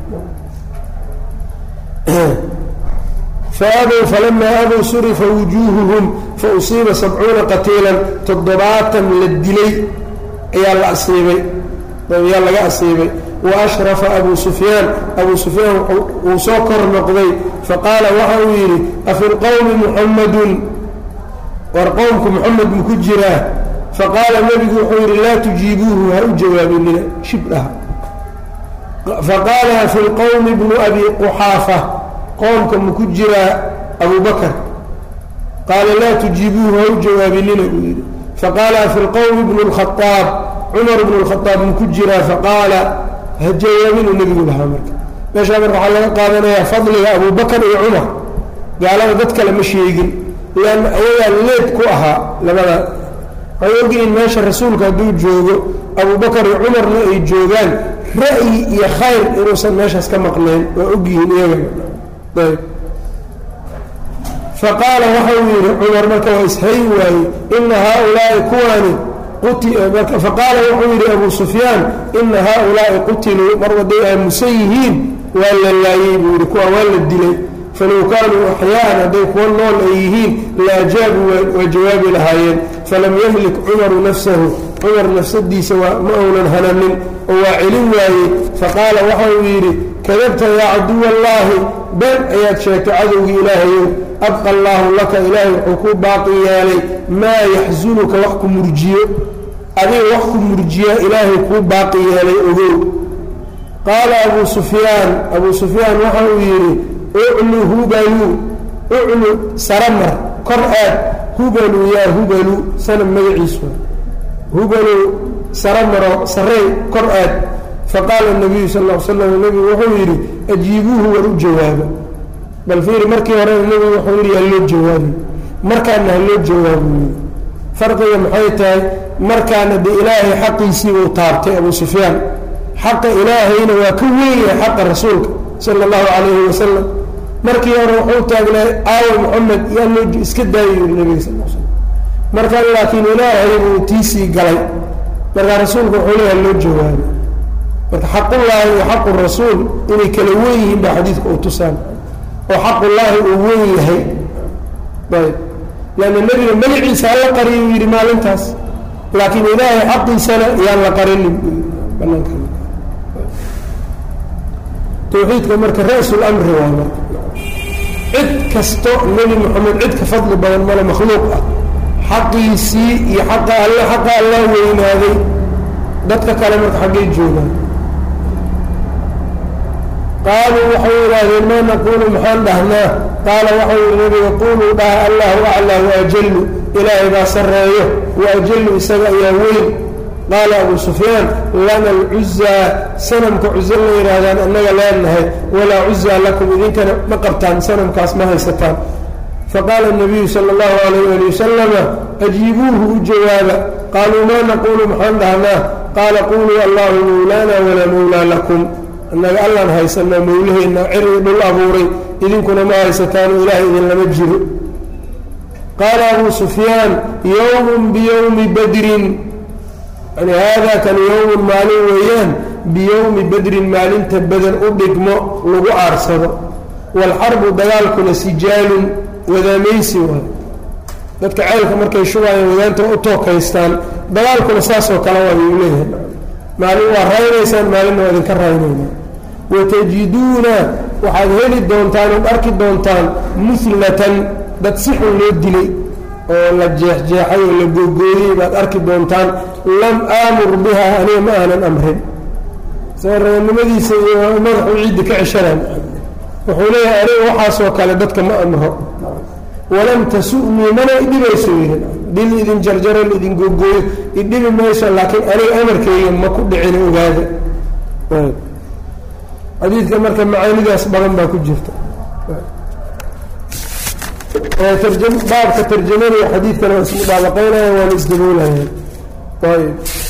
[SPEAKER 1] faabow falamaa abow surifa wujuuhuhum fausiiba sabcuuna qatiilan toddobaatan la dilay ayaa la asiibay ayaa laga asiibay wa ashrafa abuu sufyaan abuu sufyaan wuu soo kor noqday faqaala waxa uu yidhi afi lqowmi muxammadun war qowmku moxamed maku jiraa faqaala nebigu wuxuu yidhi laa tujiibuuhu ha u jawaabinina shibdhaha faqaala afi lqowmi bnu abi quxaafa qoomka maku jiraa abu bakr qaala laa tujiibuuhu ha u jawaabinina buu yidhi faqaala afi lqowmi bnu lkhaaab cumar bnu lkhaaab maku jiraa faqaala ha jawaabinu nebigu lahaa marka meeshaa marka waxaa laga qaadanayaa fadliga abu bakr iyo cumar gaalada dad kale ma sheegin leanna ayagaa leed ku ahaa labada waxay ogyihiin meesha rasuulka hadduu joogo abu bakar iyo cumarna ay joogaan ra'yi iyo khayr inuusan meeshaas ka maqnayn waa ogyihiin iyagana ayb faqaala waxau yidhi cumar marka waa ishayn waaye ina haaulaai kuwaani faqaala wuxuu yidhi abu sufyaan ina haaulaai qutiluu mar waday aamusan yihiin waa la laayey buu yidhi kuwa waa la dilay falow kaanuu axyaaan hadday kuwa nool ay yihiin la ajaabuu waa jawaabi lahaayeen falam yamlik cumaru nafsahu cumar nafsadiisa waa ma uunan hananin oo waa celin waayey faqaala waxa uu yidhi kadabta yaa caduwa allaahi been ayaad sheegtay cadowgii ilaahayow abqa allaahu laka ilaahay wuxuu ku baaqi yeelay maa yaxsunuka wax ku murjiyo adiga wax ku murjiyaa ilaahay kuu baaqi yeelay ogow qaala abuu sufyaan abuu sufyaan waxa uu yidhi uclu hubalu uclu saramar kor aad hubalu yaa hubalu sanam magaciisu hubalu saramaro sarey kor aad faqaala nabiyu sal l slam nebigu wuxuu yidhi ajiibuuhu war u jawaaba bal fiiri markii horena nebigu wuxuu yidhi haloo jawaabi markaana haloo jawaabu farqiga maxay tahay markaana de ilaahay xaqiisii uu taabtay abu sufyaan xaqa ilaahayna waa ka weynyahay xaqa rasuulka sala allahu calayhi wasalam markii hore wuxuu taagnaa aawa moxamed yaa loo iska daayo yiri nabiga sal l slam markaan laakiin ilaahay buu tiisii galay markaa rasuulka wuxuu leeyahay loo jawaabay marka xaqullaahi iyo xaqu rasuul inay kala wen yihiin baa xadiidka uu tusaan oo xaqullaahi uu wen yahay ayb leanna nebiga magaciisa hala qariyo uu yidhi maalintaas laakiin ilaahay xaqiisana yaan la qarinin banaanka tawxiidka marka ra-sul amri waay marka cid kasto nebi moxamed cid ka fadli badan male makhluuq ah xaqiisii iyo xaqa alle xaqa allaa weynaaday dadka kale marka xaggay joogaan qaaluu waxay idhaahdeen maa naquulu maxaan dhahnaa qaala waxau yihi nabiga quuluu dhaha allahu aclaa waajallu ilaahay baa sarreeyo waajallu isaga ayaa weyn qaala abu sufyaan lana alcuzaa sanamka cuzo la yidhaahdaan annaga leenahay walaa cuzaa lakum idinkana ma qabtaan sanamkaas ma haysataan faqaala nabiyu sala allahu alayh ali wasalama ajiibuuhu u jawaaba qaaluu maa naquulu maxaan dhahnaa qaala quuluu allahu mawlaana walaa mawlaa lakum annaga allaan haysanaa mawlaheenna ciri dhul abuuray idinkuna ma haysataano ilaahay idinlama jiro qaala abuu sufyaan yowmun biyowmi badrin yani haadaa kan yowmun maalin weeyaan biyowmi badrin maalinta badan u dhigmo lagu aarsado waalxarbu dagaalkuna sijaalun wadaamaysi waay dadka ceylka markay shubaayeen wadaanta u tookaystaan dagaalkuna saasoo kale waa yuu leeyahay maalin waa raynaysaan maalinna waa idinka raynayna watajiduuna waxaad heli doontaan ood arki doontaan muhlatan dad si xun loo dilay oo la jeexjeexay oo la googooyey baad arki doontaan lam aamur biha aniga ma aanan amrin sareennimadiisa iyo madaxuu ciiddi ka ceshanaan wuxuu leeyahay aniga waxaasoo kale dadka ma amro walam tasu-nii mana idhibayso yidhi dil idin jarjaro idin googooyo idhibi mayso laakiin aniga amarkayga ma ku dhicin ogaada xadiidka marka macaanidaas badan baa ku jirta baabka tarjamada iyo xadiidkana waa ismudaabaqeynaya waana isdaboolaya ayb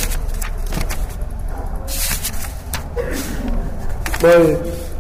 [SPEAKER 1] ayb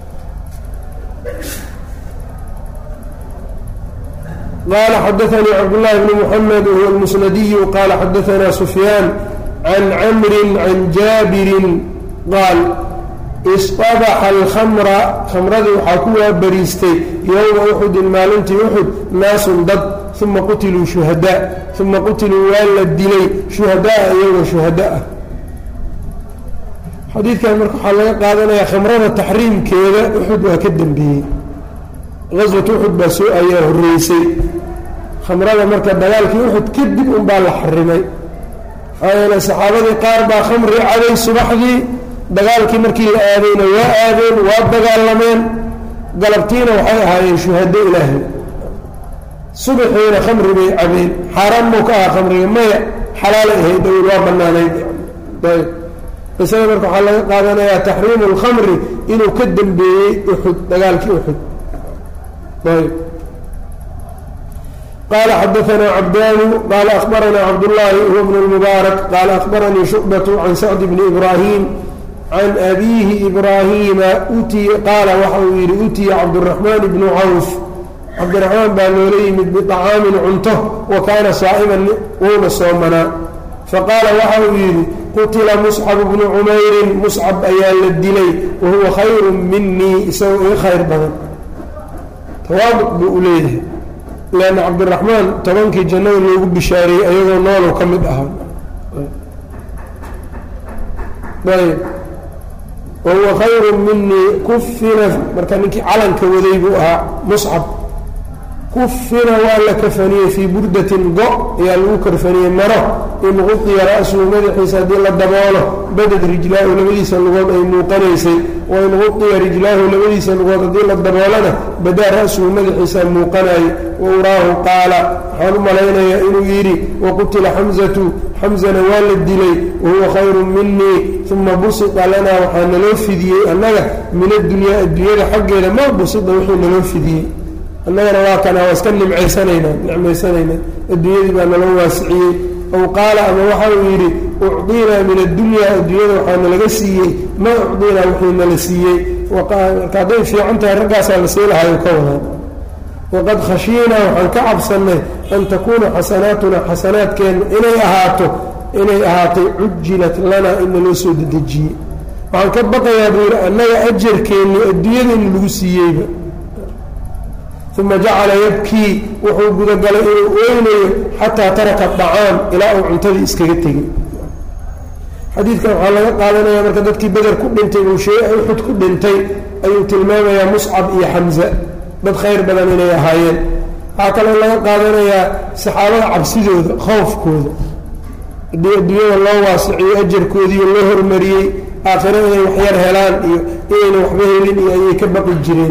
[SPEAKER 1] qال xdثnي cبداللh بن محمد وهو المسندي qال xdثna سفyان عن cمر عن jاaبر qاaل اصطبح الخمر khamradii waxaa ku waabariistay yومa أxudi maalintii أxud naaس dad ثuma qutiluu شhuهadاء ثuma qutiluu waa la dilay شhuهadاءa iyagoo شhuهada ah xadiidkan marka waxaa laga qaadanaya khamrada taxriimkeeda أxud waa ka dembeeyey gaswat uxud baa soo ayaa horreysay khamrada marka dagaalkii uxud kadib unbaa la xarimay maxaa yeele saxaabadii qaar baa khamri caday subaxdii dagaalkii markii la aadayna waa aadeen waa dagaalameen galabtiina waxay ahaayeen shuhado ilaahay subaxiina khamri bay cabeen xaaraan muu ka aha khamriga maya xalaalay ahayd dawil waa banaanayd ayb isaga marka waxaa laga qaadanayaa taxriimu lkhamri inuu ka dembeeyey uxud dagaalkii uxud qال xdثna cbdاn qال أخبرnا cبداللahi هو بن المبارك qال أخبرنيi شعبة عن سعد بن إبراهيم عن أbيه إبراهيma qaala waxa uu yihi utiya cبدالرحمن بن cوف cبدالرحمن baa loola yimid بطcاami cunto وakaana صاaئma wuuna soomanaa faqaala waxa uu yidhi qutila مصcب بن cmayri مصcب ayaa la dilay wahuwa khayr minii isagoo iga khayr badan tawaabuq buu u leeyahay leanna cabdiraxmaan tobankii jannada loogu bishaareeyey ayagoo noolow ka mid ahaa ayb wahuwa khayru minii kufina marka ninkii calanka waday buu ahaa muscab kufina waa la kafaniyey fii burdatin go ayaa lagu karfaniyey maro in qudiya ra-suhu madaxiisa haddii la daboolo badad rijlaahu labadiisa lugood ay muuqanaysay wain qudiya rijlaahu labadiisa lugood haddii la daboolana badaa ra-suhu madaxiisa muuqanaayey wa uraahu qaala waxaan u malaynayaa inuu yidhi waqutila xamzatu xamzana waa la dilay wahuwa khayru minii uma busita lanaa waxaa naloo fidiyey annaga min addunyaa adduunyada xaggeeda ma busida wixii naloo fidiyey annagana waa kana waa iska nimcaysanaynaa nicmaysanaynaa adduunyadii baa naloo waasiciyey aw qaala ama waxa uu yidhi ucdiinaa min addunyaa adduunyada waxaana laga siiyey maa ucdiinaa wixii nala siiyey marka hadday fiican tahay raggaasaa la sii lahayo ka wadaa waqad khashiinaa waxaan ka cabsannay an takuuna xasanaatunaa xasanaadkeenna inay ahaato inay ahaatay cujilat lanaa in naloo soo dedejiyey waxaan ka baqayaa buu yidhi annaga ajarkeennii adduunyada in lagu siiyeyba uma jacala yabkii wuxuu gudagalay inuu oynayo xataa taraka dacaam ilaa uu cuntadii iskaga tegay xadiidkan waxaa laga qaadanaya marka dadkii beder ku dhintay uu shee uxud ku dhintay ayuu tilmaamayaa muscab iyo xamza dad khayr badan inay ahaayeen waxaa kaloo laga qaadanayaa saxaabada cabsidooda khoofkooda haddii adduunyada loo waasiciyo ajarkoodiiyo loo hormariyey aakhiro inay waxyar helaan iyo inayna waxba helin iyo ayay ka baqi jireen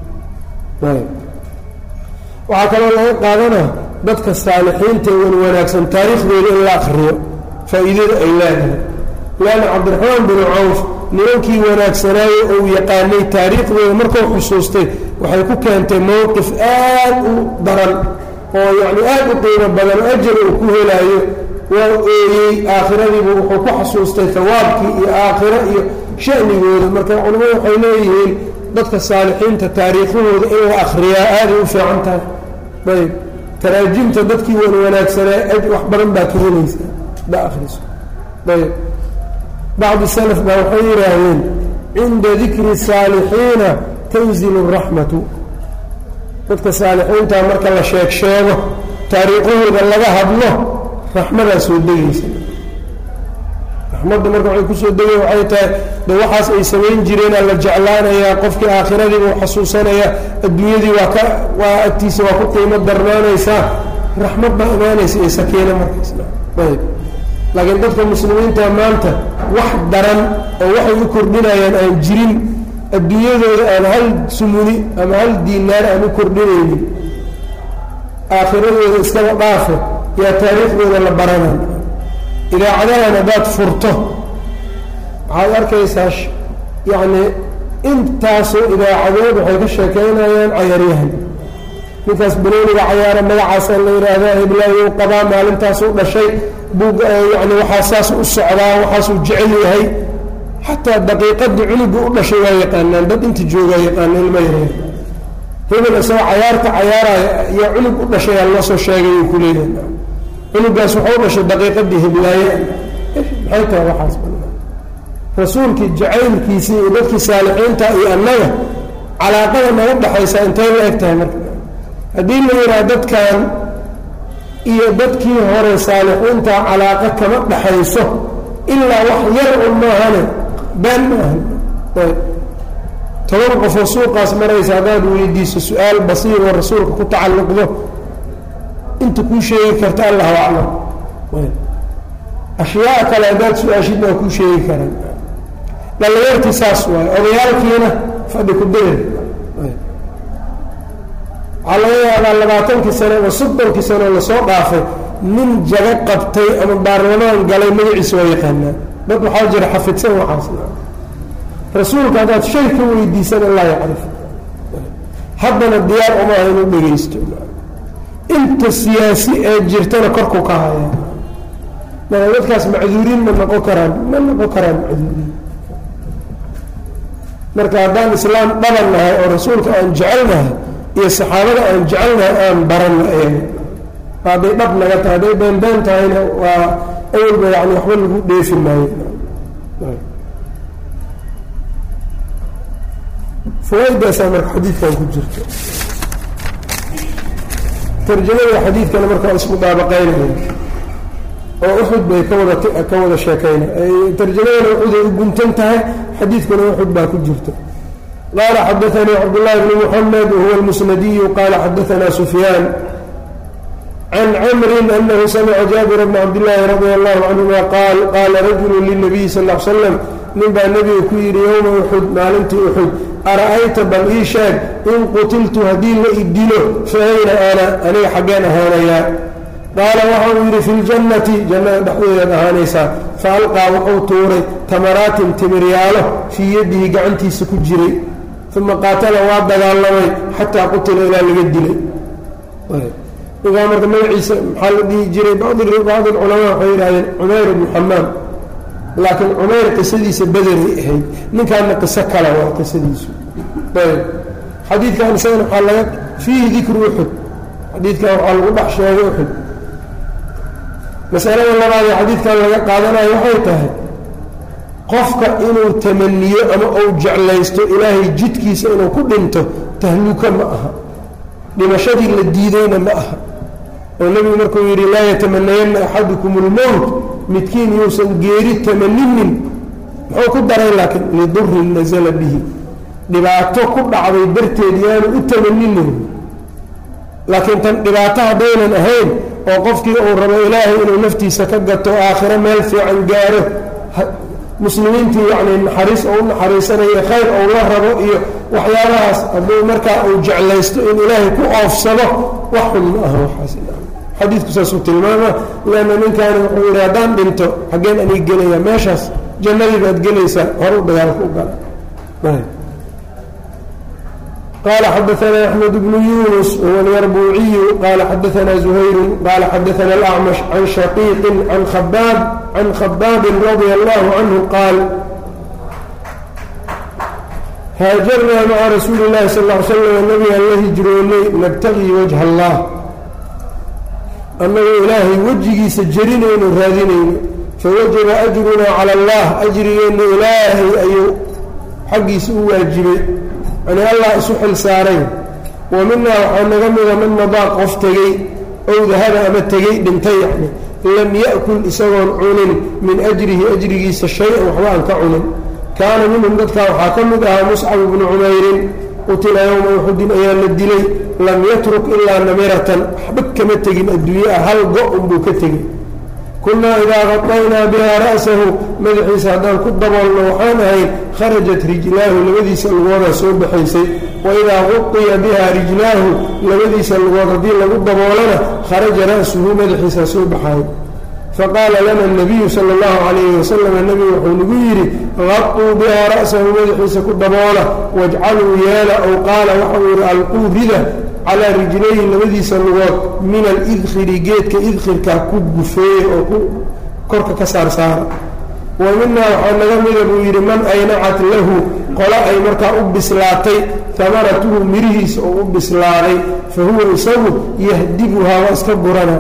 [SPEAKER 1] waxaa kaloo laga qaadanaa dadka saalixiinta wan wanaagsan taariikhdooda in la akriyo faa-iidada ay leedahay leanna cabdiraxmaan binu cawf nimankii wanaagsanaaye ou yaqaanay taariikhdooda markuu xusuustay waxay ku keentay mowqif aad u daran oo yacni aad u qiimo badan oo ajar uu ku helaayo waa ooyey aakhiradiibu wuxuu ku xasuustay hawaabkii iyo aakhiro iyo shanigooda marka culimmadu waxay leeyihiin dadka saalixiinta taariikhahooda in la akriyaa aaday u fiican tahay ayb taraajimta dadkii wan wanaagsanaa wax badan baa ka helaysa da akriso ayb bacdi salaf baa waxay yidhaahdeen cinda dikri saalixiina tanzilu raxmatu dadka saalixiinta marka la sheeg sheego taariikhahooda laga hadlo raxmadaa soo degaysa raxmadda marka waxay kusoo degay waxay tahay de waxaas ay samayn jireenaa la jeclaanayaa qofkii aakhiradiiba u xasuusanaya adduunyadii waa ka waa agtiisa waa ku qiimo darnaanaysaa raxmad baa imaanaysa iyo sakiino markaasna ayb laakiin dadka muslimiinta maanta wax daran oo waxay u kordhinayaan aan jirin adduunyadooda aan hal sumuni ama hal diinaar aan u kordhinaynin aakhiradooda iskaba dhaafe yaa taariikhdooda la baranay idaacadahan haddaad furto waxaad arkaysaa yacni intaasoo idaacadood waxay ka sheekaynayaan cayaaryahan ninkaas banooniga cayaara magacaasa la yidhaahdaa hiblaayo qabaa maalintaasuu dhashay bug yani waxaa saas u socdaa waxaasuu jecel yahay xataa daqiiqadii cunuga u dhashay waa yaqaanaan dad inta joogaa yaqaana ilma yareen hebel isagoo cayaarta cayaaraya iyo cunug u dhashay aa loo soo sheegay uu ku leeyahay cunugaas waxau dhashay daqiiqadii hiblaaye maxay tahay waxaas rasuulkii jacaylkiisii iyo dadkii saalixiinta iyo annaga calaaqada naga dhexaysa intay la eg tahay marka haddii la yidhaha dadkan iyo dadkii hore saalixiinta calaaqa kama dhexayso ilaa wax yar un maahane been ma ahan ayb toban qofoo suuqaas maraysa haddaad weydiiso su-aal basiir oo rasuulka ku tacalluqdo inta kuu sheegi karta allahu aclam ashyaa kale haddaad su-aashidna waa kuu sheegi karaan dhallinyartii saas waayo odayaalkiina fadhi ku dayr waxaa laga yaabaa labaatankii sano ama soddonkii sano lasoo dhaafay nin jago qabtay ama baarlamaan galay magaciisa waa yaqaanaa dad waxaa jira xafidsan waxaas rasuulka haddaad shay ka weydiisan allah yacrif haddana diyaar uma aha inuu dhegaysto inta siyaasi ee jirtana korku ka haya marka dadkaas macduuriin ma noqon karaan ma noqon karaan macduuriin marka haddaan islaam dhaban nahay oo rasuulka aan jecelnahay iyo saxaabada aan jecelnahay aan baranna eega hadday dhab naga tahay hadday beenbeen tahayna waa awalba yani waxba lagu dheefi maayo fawaaidaasaa marka xadiidkan ku jirta tarjamada xadiidkana marka waa isku daabaqaynaya oo uxud bay ka wada ka wada sheekayna tarjamadana uxud ay u guntan tahay xadiidkuna uxud baa ku jirta qaala xadaanii cabdullahi bni muxamed wahuwa almusnadiyu qaala xadaanaa sufyaan can camrin anahu samica jaabira bna cabdillaahi radia allahu canhuma qaal qaala rajulu lilnabiyi sal l slam nin baa nebiga ku yidhi yowma uxud maalintii uxud ara-ayta bal ii sheeg in qutiltu haddii la i dilo fa ayna ana aniga xaggeen ahaanayaa qaala waxa uu yidhi fi ljannati jannada dhexdeedaad ahaanaysaa fa alqaa wuxuu tuuray tamaraatin timiryaalo fii yadihi gacantiisa ku jiray uma qaatala waa dagaalamay xataa qutila ilaa laga dilay ninkaa marka magaciisa maxaa la dhihi jiray bacdi culamaa waxay yidhahdeen cumayr ibnu xamaam laakiin cumayr qisadiisa bederay ahayd ninkaana qiso kale waa qisadiisu ayb xadiidkan isagana waxaa laga fiihi dikru uxud xadiidkan waxaa lagu dhex sheegay uxud masalada labaad ee xadiidkan laga qaadanayo waxay tahay qofka inuu tamaniyo ama uu jeclaysto ilaahay jidkiisa inuu ku dhinto tahluka ma aha dhimashadii la diidayna ma aha oo nebigu markuu yidhi laa yatamanayanna axadukum اlmowt midkiin yuusan geeri tamaninin muxuu ku daray laakiin lidurin nasala bihi dhibaato ku dhacday darteed yaanu u tamaninin laakiin tan dhibaato haddaynan ahayn oo qofkii uu rabo ilaahay inuu naftiisa ka gato aakhiro meel fiican gaaro muslimiintii yacni naxariis oo u naxariisanayo khayr ou la rabo iyo waxyaabahaas hadduu markaa uu jeclaysto in ilaahay ku oofsado wax xun ma aha waxaas xadiidku saasuu tilmaama leanna ninkaani wuxuu yidhi haddaan dhinto xaggeen anig gelaya meeshaas jannadii baad gelaysaa horu dagaalka u gala qال xdثna أحمد بن يuنس وهو اليربوعي qال xdثna زهyر qال xdثna الأعمش عن شhقيq عن خباab عن خباab رضي الله عنه qاaل hاaجرnaa mعa رasuuل اللahi صلى اه عل سلم نبgaan la hijroonay نbتغي وجه الlah annagoo ilaahay wejigiisa jerinayno raadinayno fawajaba أجrunaa calى الlah أjrigeenna ilaahay ayuu xaggiisa u waajibay yani allah isu xil saaray wa minaa waxaa naga mida man madaa qof tegey ow dahaba ama tegey dhintay yani lam ya'kul isagoon cunin min ajrihi ajrigiisa shay-an waxba aan ka cunin kaana minhum dadkaa waxaa ka mid ahaa muscab bnu cumayrin qutila yowma uxudin ayaa la dilay lam yatruk ilaa namiratan waxba kama tegin adduunye ah hal go-un buu ka tegey kunaa idaa qadaynaa bihaa ra'sahu madaxiisa haddaan ku daboolno waxaan ahayn kharajat rijlaahu labadiisa lugoodaa soo baxaysay wa idaa quqiya bihaa rijlaahu labadiisa lugood haddii lagu daboolana kharaja ra'suhu madaxiisaa soo baxayo faqaala lana nabiyu sala allahu calayhi wasalam nebigu wuxuu nagu yidhi qaquu bihaa ra'sahu madaxiisa ku daboola wajcaluu yeela ow qaala waxau yidhi alquu rida calaa rijlayhi labadiisa lugood min alidkhiri geedka idkhirkaa ku gufeeye oo ku korka ka saarsaara wa minaa waxaa naga mida buu yidhi man aynacat lahu qole ay markaa u bislaatay tamaratuhu mirihiisa oo u bislaaday fa huwa isagu yahdibuhaa waa iska gurana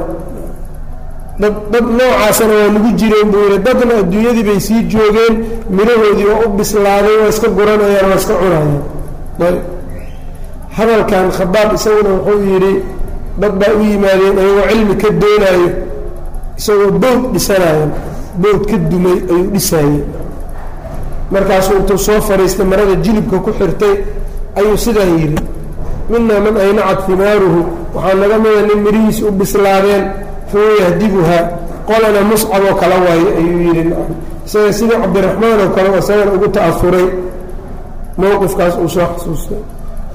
[SPEAKER 1] dad dad noocaasana waa lagu jireen buu yidhi dadna adduunyadii bay sii joogeen mirahoodii waa u bislaaday waa iska guranayaan waa iska cunayaan hadalkan khabaab isaguna wuxuu yidhi dad baa u yimaadeen ayagoo cilmi ka doonaayo isagoo bood dhisanayo bood ka dumay ayuu dhisaayey markaasuu intuu soo fadhiistay marada jilibka ku xirtay ayuu sidaa yidhi minaa man aynacat himaaruhu waxaa naga mida nin mirihiisa u bislaadeen fahuwa yahdibuhaa qolana muscab oo kala waayo ayuu yidhi isaga sidii cabdiraxmaan oo kale isagana ugu ta'afuray mowqifkaas uu soo xasuustay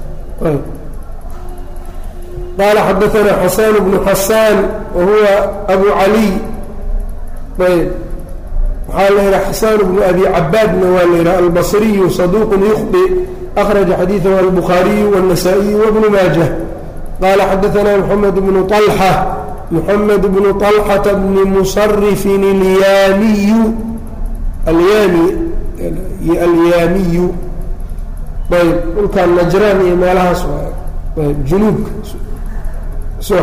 [SPEAKER 1] qaala xadaثna xasan bnu xasaan wahuwa abu caliy ayb waxaa la yidhaha xasaan bnu abi cabaadna waa la yidhaha albصriyu صaduq yukhطi أkhraجa xadiiثahu albukhaariyu والنasaaئiyu wbnu maajة qaala xadaثna mxamed bnu طalxa mxamed bnu طalxaةa bni musarifin اlyaamiyu alyaami alyaamiyu ayb dhulkan najraan iyo meelahaas ayb junuubka soo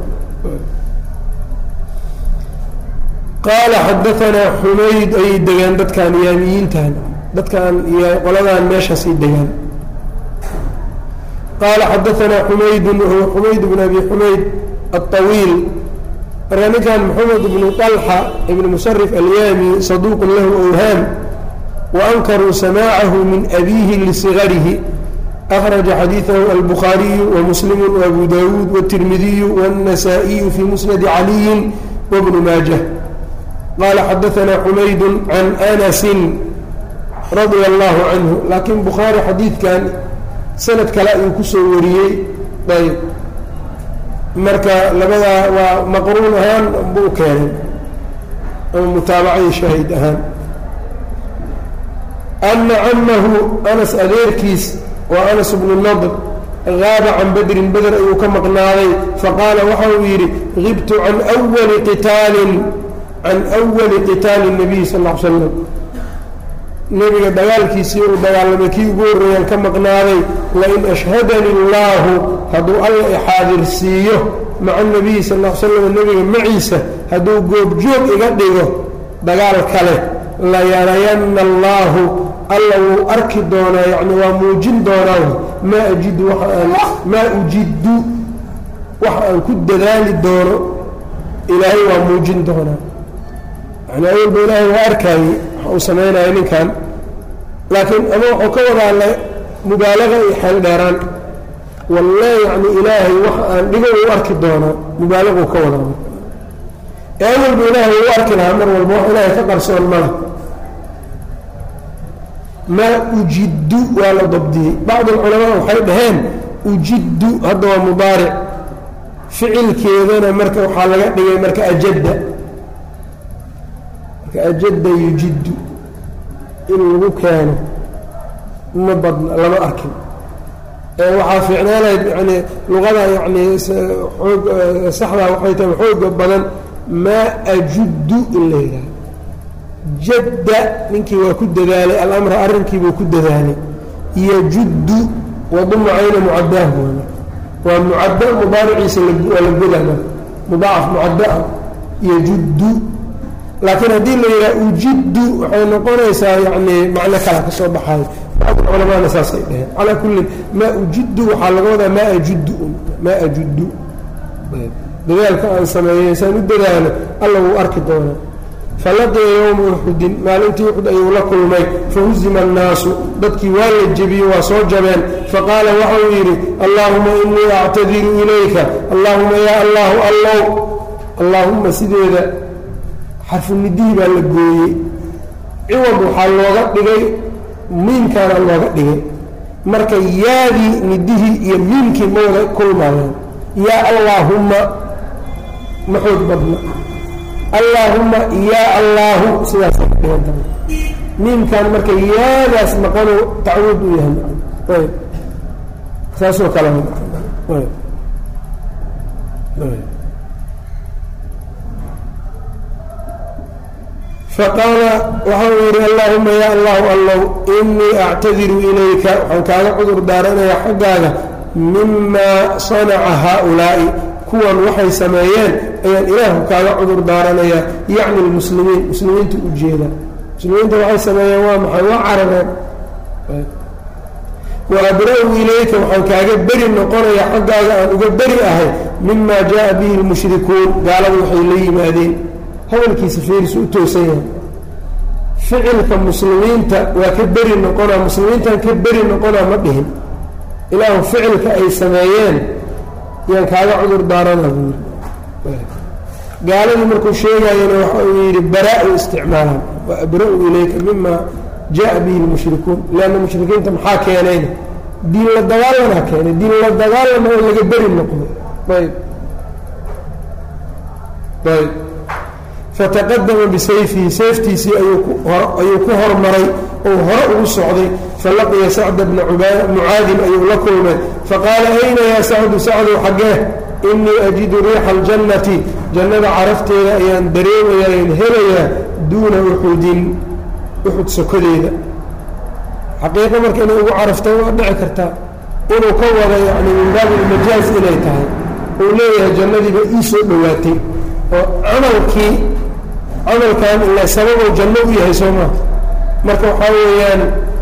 [SPEAKER 1] qaala xadaanaa xumayd ayay degaan dadkan yaamiyiintan dadkan iyo qoladan meeshaasay degaan qaala xadaanaa xumaydun wahuwa xumayd bn abi xumayd aلطawiil marka ninkan maxamed bnu طalxa ibn musarif alyaami saduuqun lahu awhaam وأnkaruu samاcahu min أbihi lصغarihi أkhرaجa xadiiثahu albukhaariyu وmuslim وأbu dawuud والتirmidiyu والنasaaئiyu fي musنadi عaliyi وبن maaجة qaala xadaثna xumayd can أnasi radia الlahu canhu laakiin bukhaari xadiidkan sanad kale ayuu kusoo wariyey ayb marka labadaa waa maqruun ahaan buu keenay ama mutaabacay shaahid ahaan ana camahu anas adeerkiis waa anas bnu nadr gaaba can badrin beder ayuu ka maqnaaday faqaala waxa uu yidhi gibtu can wali qitaalin can wali qitaali nabiy sal l slam nebiga dagaalkiisii uu dagaalamay kii ugu horreeyaan ka maqnaaday lain ashhadani allaahu hadduu alla ixaadirsiiyo maca nabiyi sal l slam nebiga maciisa hadduu goobjoog iga dhigo dagaal kale layarayanna allaahu alla wuu arki doonaa yacni waa muujin doonaa maa ajidu waaan maa ujiddu waxa aan ku dadaali doono ilaahay waa muujin doonaa yani awalba ilaahay waa arkaayey waxa uu samaynaya ninkan laakiin ama wuxuu ka wadaala mubaalaga iyo xeel dheeraan walle yacni ilaahay waxa aan dhigo uu arki doonaa mubaalaguu ka wadaa ee awalba ilaahay uu arki lahaa mar walba wax ilaahay ka qarsoon mala maa ujiddu waa la dabdiyey bacd alculamaa waxay dhaheen ujiddu hadda waa mudaaric ficilkeedana marka waxaa laga dhigay marka ajadda marka ajadda yujiddu in lagu keeno ma badna lama arkin waxaa fiicnaanayd yani luqada yani oog saxdaa waxay tahay xooga badan maa ajuddu in la yidhaha jadda ninkii waa ku dadaalay alamra arrinkiibuu ku dadaalay yajuddu waduma cayna mucadaahu waa mucadda mudaariciisa waa la godaa mudaacaf mucaddaa yajuddu laakiin haddii la yidhaha ujiddu waxay noqonaysaa yani macno kala ka soo baxayo bacd culamaana saasay dhaheen calaa kullin maa ujiddu waxaa laga wadaa maa ajuddu maa ajuddu dadaalka aan sameeyey saan u dadaalo alla wuu arki doonaa falaqiya yowma uxudin maalintii uxud ayuu la kulmay fahuzima annaasu dadkii waa la jebiyey waa soo jabeen faqaala waxauu yidhi allaahuma inii actadiru ilayka allaahuma yaa allaahu allow allaahumma sideeda xarfunidihii baa la gooyey ciwad waxaa looga dhigay miimkaana looga dhigay marka yaadii nidihii iyo miimkii ma wada kulmayaan yaa allaahumma ma xoog badna allaahumma yaa allaahu sidaasay ka dhigan tahay miimkan marka yaadaas maqanu tacwiid u yahay ayb saasoo kale faqaala waxa uu yidhi allaahuma yaa allahu allow inii actadiru ilayka waxaan kaaga cudur daaranayaa xaggaaga mimaa sanaca haaulaa'i kuwan waxay sameeyeen ayaan ilaahu kaaga cudur daaranayaa yacni lmuslimiin muslimiinta u jeeda muslimiinta waxay sameeyeen waa maxay waa carareen wa abra-u ilayka waxaan kaaga beri noqonayaa xaggaaga aan uga beri ahay mima jaa bihi lmushrikuun gaaladu waxay la yimaadeen hadalkiisa fiirisu u toosan yahay ficilka muslimiinta waa ka beri noqonaa muslimiintan ka beri noqonaa ma dhihin ilaahu ficilka ay sameeyeen yaan kaaga cudur daarana buu yidhi gaaladii markuu sheegaayana waxa uu yidhi bara-u isticmaalaan wa abra-u ilayka mima jaa bihi lmushrikuun leanna mushrikiinta maxaa keenayna diin la dagaalanaa keenay diin la dagaalama oo laga beri noqdo ayb ayb fataqadama bisayfihi sayftiisii ayuu ku hormaray ou hore ugu socday falaqiya sacda bna mucaadin ayuu la kulmay faqaala ayna yaa sacdu sacdow xaggee inii ajidu riixa aljannati jannada carafteeda ayaan dareemayaa ayaan helayaa duuna uxudin uxud sokodeeda xaqiiqo marka inay ugu carafta waa dhici kartaa inuu ka wada yani min baabi ilmajaaz inay tahay uu leeyahay jannadiiba ii soo dhowaatay oo camalkii camalkan ila sababou janno u yahay soo maa marka waxaa weeyaan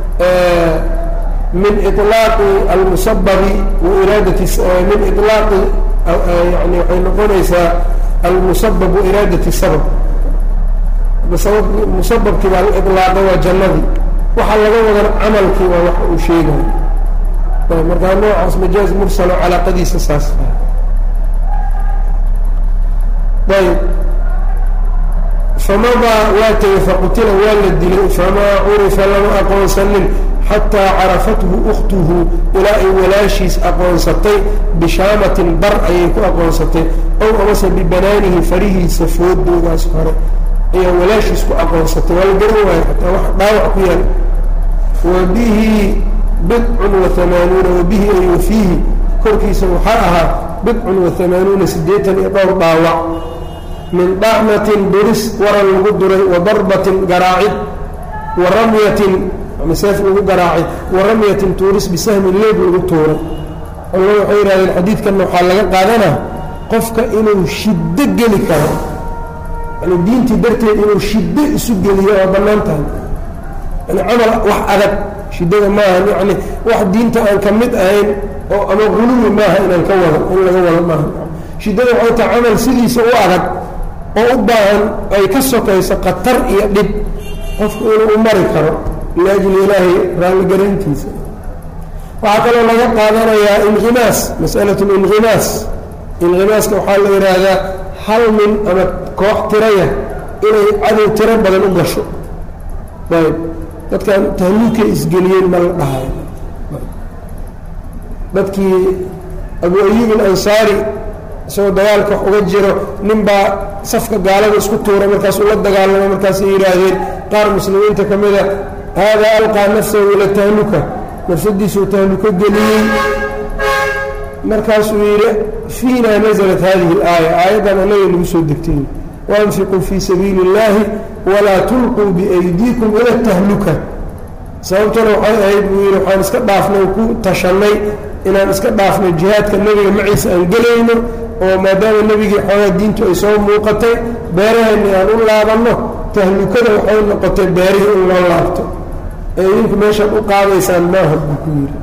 [SPEAKER 1] min iطlaaqi almusababi wa iraadati min iطlaaqi yani waxay noqonaysaa almusabab wa iraadati sabab sabab musababkii baa la iطlaaqa waa jannadii waxaa laga wadan camalkii waa wax uu sheegayo markaa noocaas majaaz mursalo calaaqadiisa saas ayb famadaa waa tegey faqutila waa la dilay famaa curifa lama aqoonsanin xataa carafathu ukhtuhu ilaa ay walaashiis aqoonsatay bishaamatin bar ayay ku aqoonsatay ow amase bibanaanihi farihiisa foodoodaas hore ayaa walaashiis ku aqoonsatay waa la garan waayo xataa wax dhaawac ku yaal wa bihi bidcun wa hamaanuuna wa bihi ay wa fiihi korkiisa waxaa ahaa bidcun wa amaanuuna siddeetan iyo dhowr dhaawac min dhacmatin duris waran lagu duray wa darbatin garaacid wa ramyatin seef lagu garaacay wa ramyatin tuuris bisahmin leeb lagu tuuray culamadu waxay yidhahdeen xadiidkanna waxaa laga qaadanaa qofka inuu shiddo geli karo yani diintii darteed inuu shiddo isu geliyo waa bannaan tahay yani camal wax adag shiddada maaha yani wax diinta aan ka mid ahayn oo ama guluwi maaha inaan ka wado in laga wado maaha shiddada waxay tahay camal sidiisa u adag oo u baahan ay ka sokayso khatar iyo dhib qofku inuu u mari karo liajli ilaahay raalligarayntiisa waxaa kaloo laga qaadanayaa inqimaas masalatu linqimaas inqimaaska waxaa la yidhaahdaa hal nin ama koox tiraya inay cadow tiro badan u gasho ayb dadkan tahluukay isgeliyeen ma la dhahayo dadkii abu ayub alansaari isagoo dagaalka wax uga jiro nin baa safka gaalada isku tuura markaasuu la dagaalamo markaasay yidhaahdeen qaar muslimiinta ka mida haadaa alqaa nafsahu ila tahluka nafsadiisuu tahluko geliyey markaasuu yidhi fiina naزlat hadihi اlaaya aayaddan anaga nagu soo degtay waanfiquu fii sabiili اllahi walaa tulquu biaydiikum ila tahluka sababtuna waxay ahayd buu yidhi waxaan iska dhaafnay ku tashannay inaan iska dhaafno jihaadka nebiga maciisa aan gelayno oo maadaama nebigii xoogaa diintu ay soo muuqatay beeraheenni aan u laabanno tahlukada waxay noqotay beerihii in loo laabto ee idinku meeshaad u qaadaysaan maaha buu ku yidhi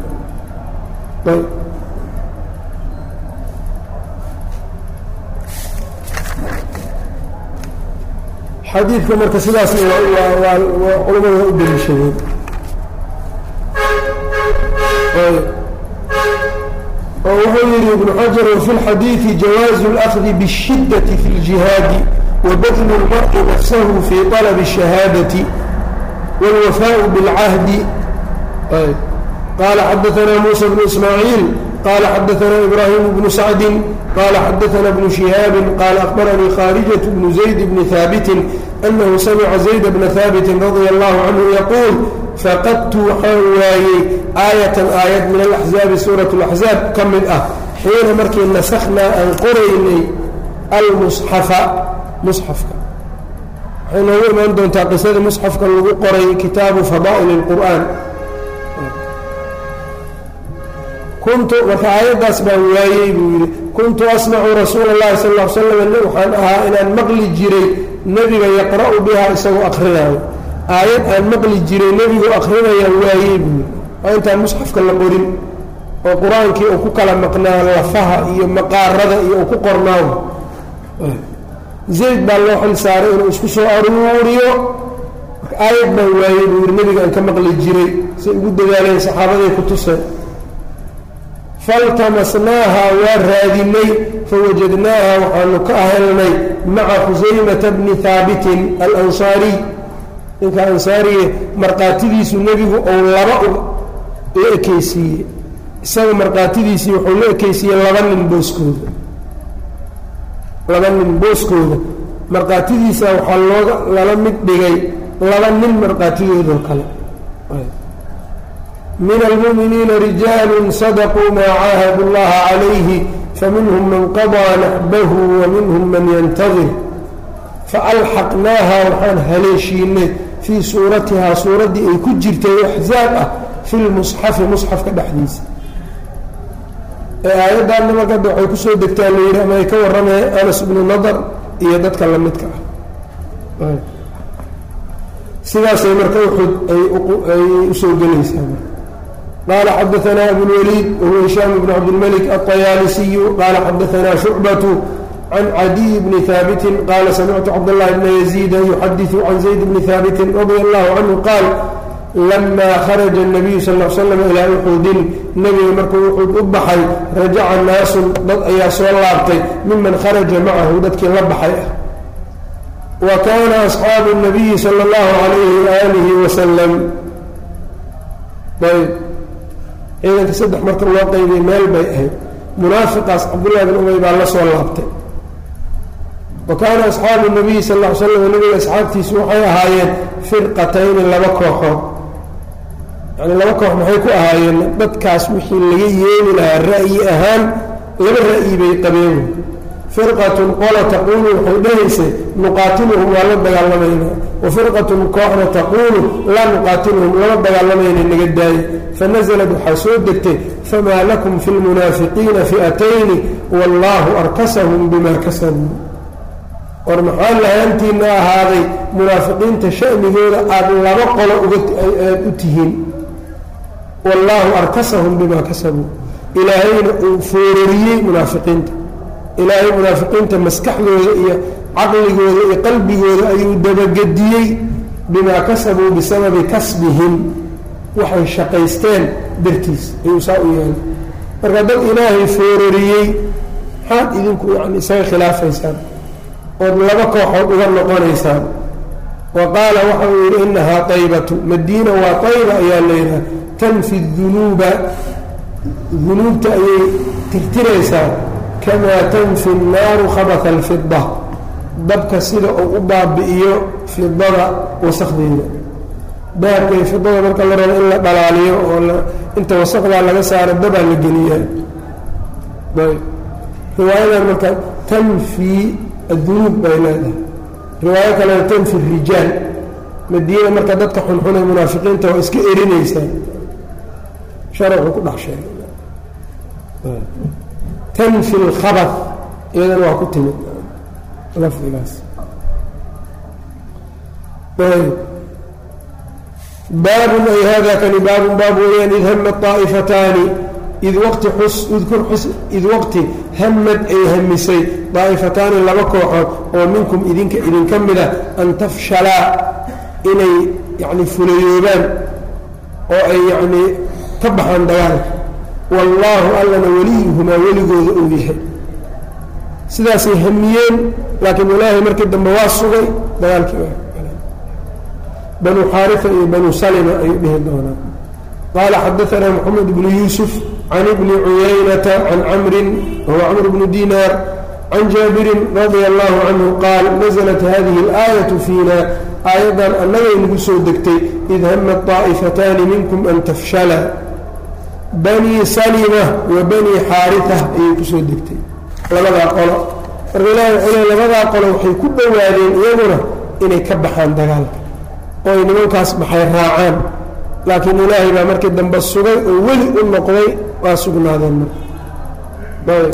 [SPEAKER 1] xadiidka marka sidaas culamada waa u daliishadeen oo wuxuu yihi ibnu xajar wafi lxadiidi jawaazu اlأkhdi bالshidati fi اljihaadi wabadlu اlmar'i nafsahu fi طalb الشhahaadati wاlwafaء bاlcahdi qala xadaثna muسى bnu ismaaعiil qala xadaثna ibrahim bnu sacdi qala xadaثna bnu شihaabi qala akhbaranii khاarijaة bnu زayd bni haabiti أnahu samca زayd bna haabiti radي اllahu canhu yaquul faqadtu waxaan waayey aayatan aayad min alaxzaabi suurat اlaxzaab ka mid ah xiina markii nasakhnaa aan qoraynay almusxafa musxafka waxay noogu imaan doontaa qisada musxafka lagu qoray kitaabu fadaa'il اlqur'aan kuntu marka aayaddaas baan waayey buu yidhi kuntu asmacu rasuula اllahi sal ll l slam waxaan ahaa inaan maqli jiray nebiga yaqra'u bihaa isagoo akrinaayo aayad aan maqli jiray nebigu akrinayaan waayey buu waa intaan musxafka la qorin oo qur-aankii uu ku kala maqnaa lafaha iyo maqaarada iyo uu ku qornaawo zayd baa loo xil saaray inuu isku soo aruuriyo marka aayad baan waayey buu yidhi nebiga aan ka maqli jiray say ugu dadaaleen saxaabaday ku tuseen faltamasnaaha waa raadinay fawajadnaaha waxaanu ka helnay maca khusaymata bni haabitin alansaariy ninka ansaariye markhaatidiisu nebigu ou laba la ekeysiiyey isaga markhaatidiisii wuxuu la ekeysiiyey laba nin booskooda laba nin booskooda markhaatidiisa waxaa looga lala mid dhigay laba nin markhaatidoodoo kale min almu'miniina rijaalu sadaquu maa caahadu llaha calayhi faminhum man qadaa naxbahu wa minhum man yantadir faalxaqnaaha waxaan haleeshiinay fii suuratihaa suuraddii ay ku jirtay axzaab ah fi lmusxafi musxafka dhexdiisa ee aayaddaanna markada waxay kusoo degtaa la yidhi ama ay ka warramaya anas bnu nadar iyo dadka la midka ah sidaasay marka uxud ay usoo gelaysaa qaala xadaanaa abulwaliid wahuwa hishaam bn cabdilmalik alطayaalisiyu qaala xadaanaa shucbatu can cadiy bni haabitin qaala samictu cabdاllahi bna yaziida yuxadiثu can zayd bni haabitin radia allahu canhu qaal lama kharaja الnabiyu sal l slam ilaa uxudin nebiga markuu uxud u baxay rajaca naasun dad ayaa soo laabtay miman kharaja macahu dadkii la baxay ah wa kaana asxaabu الnabiyi salى اllahu alayhi waalihi wasalam ayb ciidanka saddex marka loo qaybay meel bay ahayd munaafiqaas cabdullahi bin ubay baa la soo laabtay wa kaana asxaabu nabiyi sal ll ly slam nabiga asxaabtiisu waxay ahaayeen firqatayni laba kooxood yani laba koox maxay ku ahaayeen dadkaas wixii laga yeeli lahaa ra'yi ahaan laba ra'yi bay qabeen firqatun qola taquulu waxay dhahaysay nuqaatiluhum waa la dagaalamaynaa wa firqatun kooxna taquulu laa nuqaatiluhum lama dagaalamayna naga daaya fanazlad waxaa soo degtay famaa lakum fi lmunaafiqiina fi'atayni wallaahu arkasahum bima kasabuu war maxaa lahaantiina ahaaday munaafiqiinta sha'nigooda aada laba qolo ugaad u tihiin wallaahu arkasahum bima kasabuu ilaahayna uu foorariyey munaafiqiinta ilaahay munaafiqiinta maskaxdooda iyo caqligooda iyo qalbigooda ayuu dabagediyey bimaa kasabuu bisababi kasbihim waxay shaqaysteen dartiis ayuu saa u yeelay marka dad ilaahay foorariyey maxaad idinku yani isaga khilaafaysaan ood laba kooxood uga noqonaysaan wa qaala waxa uu yidhi inahaa taybatu madiina waa tayba ayaa layidhaha tanfi dunuuba dunuubta ayay tirtiraysaa kamaa tanfi nnaaru khabata alfida dabka sida uu u baabi'iyo fidada wasakdeeda dahabka iyo fidada marka la rabo in la dhalaaliyo oo inta wasakdaa laga saaro dabaa la geliyaa ayb riwaayadan marka tanfi addunuub bay leedahay riwaayo kalena tanfi rijaal madiina marka dadka xunxunay munaafiqiinta waa iska erinaysaa sharcu ku dhex sheegay tanfi lkhabad iyadana waa ku timid lafdigaas baabun ay hada kani baabun baab weeyaan id hama طaa'ifataani id waqti xus udkur xus id waqti hamad ay hamisay daa'ifataani laba kooxood oo minkum idinka idinka mida an tafshalaa inay yacni fulayoobaan oo ay yacnii ka baxaan dagaalka wallaahu allana weliyuhumaa weligooda uu yahay sidaasay hamiyeen laakiin ilaahay markii dambe waa sugay dagaalkii banu xaarifa iyo banu salima ayuu dhihi doonaa qaala xadaanaa moxamed bnu yuusuf can ibni cuyaynata can camrin wahuwa camr bnu dinaar can jaabirin radia allahu canhu qaal naزlat hadihi اlaayatu fiina aayaddan annagay nagu soo degtay id hamat طaa'ifataani minkum an tafshala banii salima wa banii xaarita ayay kusoo degtay labadaa qolo marka ilahi wuxuu le labadaa qolo waxay ku dhowaadeen iyaguna inay ka baxaan dagaalka oo ay nimankaas baxay raacaan laakiin ilaahay baa markii dambe sugay oo weli u noqday waa sugnaadeen marka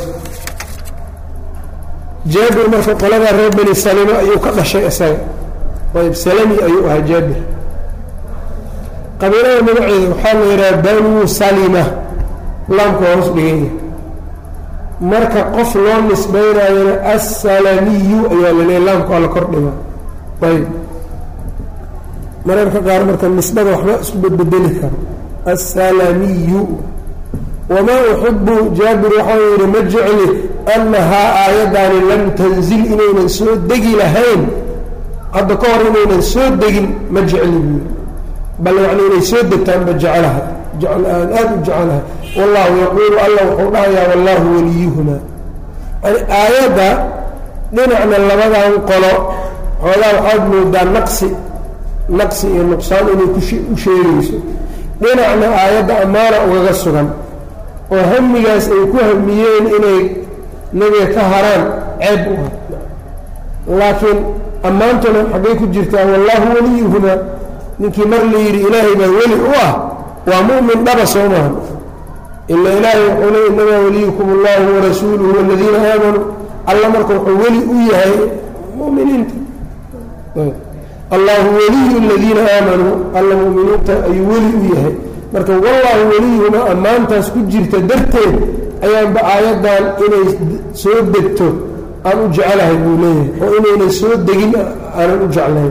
[SPEAKER 1] jaabir marka qoladaa reer bani salima ayuu ka dhashay isaga ayb salami ayuu ahaa jaabir qabiilada magaceeda waxaa la yidhaha banuu salima laamka waa hoos dhiganya marka qof loo nisbaynayona assalamiyu ayaa la leeya laamka waa la kor dhiga ayb mararka qaar marka nisbada waxba isku bedbedeli karo assalamiyu wamaa uxibu jaabir waxau yidhi ma jecli annahaa aayaddaani lam tanzil inaynan soo degi lahayn hadda ka hor inaynan soo degin ma jecli buui bal yani inay soo degtaanba jeclaha aan aada u jecelahay wallahu yaquulu alla wuxuu dhahayaa wallahu waliyuhuma yani aayadda dhinacna labadan qolo xoogaa waxaad moodaa naqsi naqsi iyo nuqsaan inay ku u sheegayso dhinacna aayadda ammaana ugaga sugan oo hamigaas ay ku hamiyeen inay nebiga ka haraan ceeb u ah laakiin ammaantuna xaggay ku jirtaa wallahu waliyuhumaa ninkii mar la yidhi ilaahay baa weli u ah waa mu'min dhaba soo maha ila ilaahay wuxuu le inamaa waliyukum allahu warasuuluhu waladiina aamanuu alla marka wuxuu weli u yahay muminiinta allahu waliyu aladiina aamanuu alla muminiinta ayuu weli u yahay marka wallahu weliyuhuma ammaantaas ku jirta darteed ayaanba aayaddan inay soo degto aan u jecelahay buu leeyahay oo inaynay soo degin aanan u jeclayn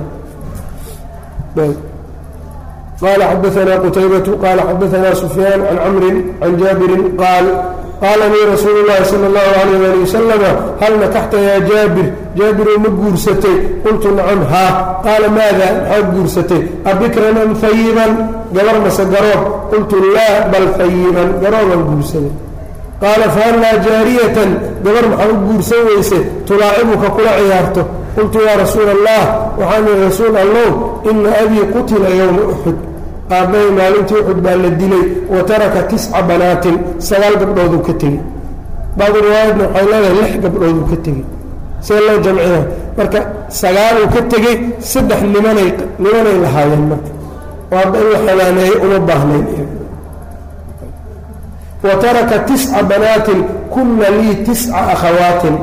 [SPEAKER 1] qala xadaanaa qutaybatu qaala xadaanaa sufyaan can camrin can jaabirin qaal qaala lii rasuulu llahi sala allahu alayh ali wasalama hal nakaxta yaa jaabir jaabiroo ma guursatay qultu nacam haa qaala maada maxaad guursatay abikran am fayiban gabar mase garoob qultu laa bal fayiban garoobaan guursaday qaala fahallaa jaariyatan gabar maxaa u guursan weyse tulaacibuka kula ciyaarto qultu yaa rasuula allah waxaan ihi rasuul allow ina abii qutila yowma uxud aabbahay maalintii uxud baa la dilay wa taraka tisca banaatin sagaal gabdhooduu ka tegey bacdu riwaayadna waxay leedahay lix gabdhooduu ka tegey see loo jamcina marka sagaaluu ka tegey saddex nimanay nimanay lahaayeen marka oo hadda in la xanaaneeyo uma baahnayn wa taraka tisca banaatin kuna lii tisca akhawaatin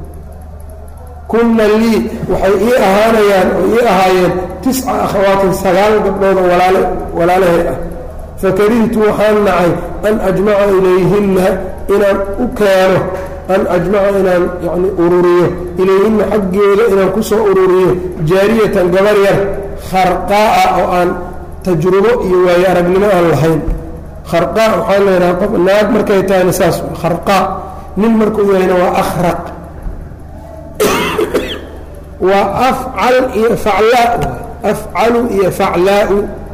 [SPEAKER 1] kuna lii waxay ii ahaanayaan oo ii ahaayeen tisca akhawaatin sagaal gabdhooda walaale walaalahay ah fakarihtu waxaan nacay an ajmaca ilayhinna inaan u keeno an ajmaca inaan yani ururiyo ilayhinna xaggeeda inaan ku soo ururiyo jaariyatan gabar yar kharqaa'a oo aan tajrubo iyo waayo aragnimo aan lahayn kharqaa waxaa la yidhaha qof naag markay tahayna saas kharqaa nin markuu yahayna waa akhraq waa afcal iyo faclaa afcalu iyo faclaau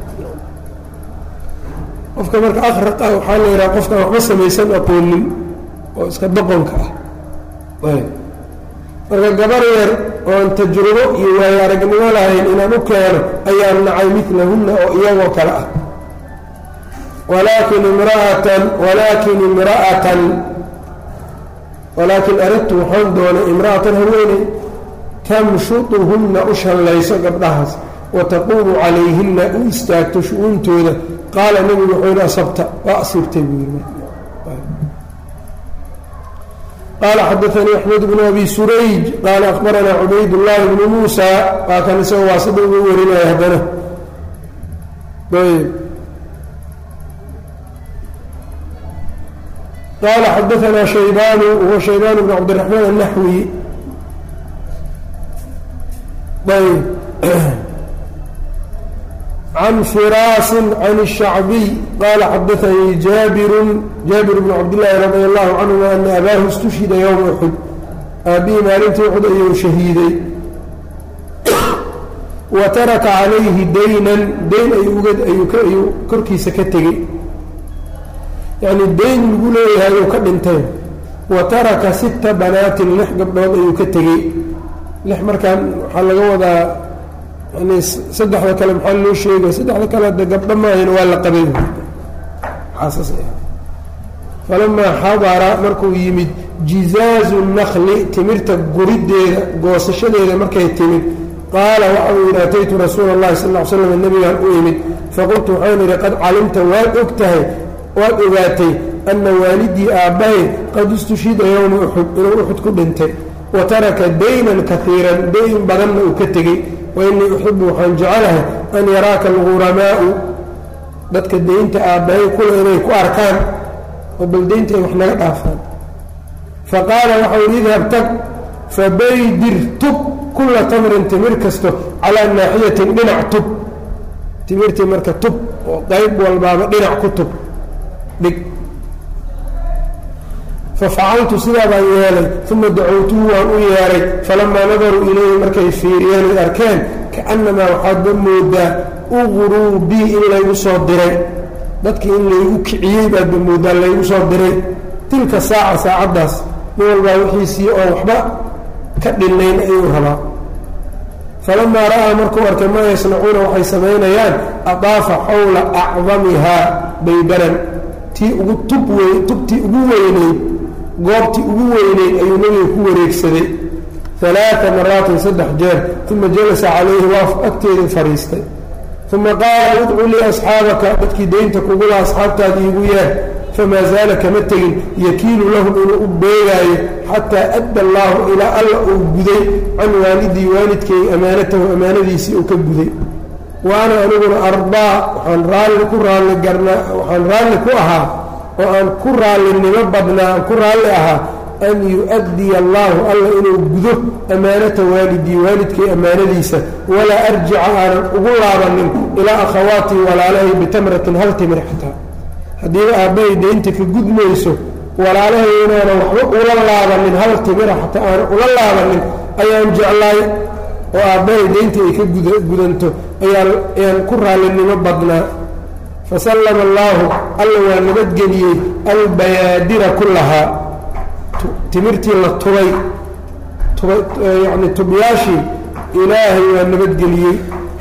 [SPEAKER 1] qofka marka akhraq ah waxaa la yidhaha qofkaan waxba samaysan aqoonin oo iska doqonka ah marka gabar yar oon tajrubo iyo waayo aragnimo lahayn inaan u keeno ayaan nacay milahunna oo iyagoo kale ah walaakin imra'atan walaakin imra'atan walaakin aradtu waxaan doonay imra'atan haweeney tamshuduhunna u shallayso gabdhahaas wa taquumu calayhinna u istaagto shu-uuntooda qaala nebigu wuxuu yidhi asabta waa asiibtay buu yidhi qaala xadaanii axmed bnu abi surayj qaala akhbaranaa cubayd llaahi bnu muusa waa kan isagoo waasida uga warinaya haddana ayb qaala xadaanaa shaybaanu huwa shaybaan bn cabdiraxmaan annaxwi ayb can firaasin can الshacbiy qaala xadaanii jaabirun jaabir bn cabdillaahi radi allahu canhuma ana abaahu istushhida yowma uxud aabbihi maalintii uxud ayuu shahiiday wa taraka calayhi daynan dayn ayuu korkiisa ka tegey yacni dayn lagu leeyahay ayuu ka dhintay wa taraka sita banaatin lix gabdhood ayuu ka tegey lix markaan waxaa laga wadaa yani saddexda kale maxaa loo sheegay saddexda kale de gabdho maahayna waa la qabay xaasas falamaa xadara markuu yimid jizaazu nakli timirta guriddeeda goosashadeeda markay timid qaala waxa uu yidhi ataytu rasuula اllahi sal ll ly slam nabigaan u imid faqultu waxaan idhi qad calimta waad og tahay waad ogaatay ana waalidii aabbahay qad istushhida yowma uxud inuu uxud ku dhintay wa taraka daynan kaiiran dayn badanna uu ka tegey wa innii uxibu waxaan jecelahay an yaraaka alguramaa'u dadka daynta aabbahay kule inay ku arkaan oo bal daynta ay wax naga dhaafaan fa qaala waxau yidhi idhab tag fabaydir tub kulla tamrin timir kasto calaa naaxiyatin dhinac tub timirtii marka tub oo qayb walbaaba dhinac ku tub dhig fafacaltu sidaa baan yeelay uma dacowtuhu waan u yeeray falamaa nadaruu ilayhi markay fiiriyeen ay arkeen kaannamaa waxaadba moodaa uqruu bii in laygu soo diray dadkii in laygu kiciyey baadba moodaa laygu soo diray tilka saaca saacaddaas nin walbaa wixiisii oo waxba ka dhinayn ayuu rabaa falamaa ra'aa markuu arkay maa yasnacuuna waxay samaynayaan adaafa xawla acdamihaa baybaran tii ugu tub wey tubtii ugu weyneyd goobtii ugu weyneyd ayuu nebiga ku wareegsaday alaaa maraatin saddex jeer uma jalasa calayhi waa agteedii fadhiistay uma qaala idcu lii asxaabaka dadkii daynta kugula asxaabtaada iigu yeer famaa zaala kama tegin yakiilu lahum inuu u beegaayo xataa adda allaahu ilaa alla uu guday can waalidii waalidkay amaanatahu amaanadiisii uu ka guday wa ana aniguna arbaa waxaan raalli ku raalli garnaa waxaan raalli ku ahaa oo aan ku raallinimo badnaa aan ku raalli ahaa an yu-addiya allaahu alla inuu gudo amaanata waalidii waalidkay ammaanadiisa walaa arjica aanan ugu laabanin ilaa akhawaatii walaalahay bitamratin hal timir xataa haddiiba aabbahay daynta ka gudmayso walaalahay inaanan waxba ula laabanin hal timira xataa aanan ula laabanin ayaan jeclaay oo aabbahay daynta ay ka gudanto ayaan ku raallinimo badnaa fasallama allaahu alla waa nabadgeliyey albayaadira kullahaa timirtii la tubay yani tubyaashii ilaahay waa nabadgeliyey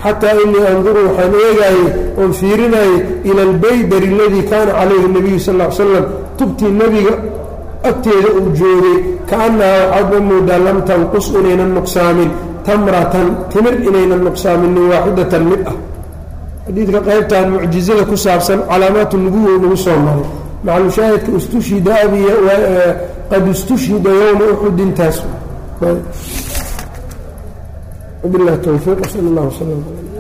[SPEAKER 1] xataa inii anduru waxaan eegaayey oon fiirinayey ila albaydari aladii kaana calayhi nabiyu sal l slam tubtii nebiga agteeda uu joogay kaannahaa waxaadba moodaa lam tanqus inaynan nuqsaamin tamratan timir inaynan nuqsaaminin waaxidatan mid ah xadiidka qaybtan mucjizada ku saabsan calaamaatu nubuwa nagu soo maray maclushaahidka istushhida abiy qad istushhida yowma uxudintaas wabilahi towfiiq sal allah wslam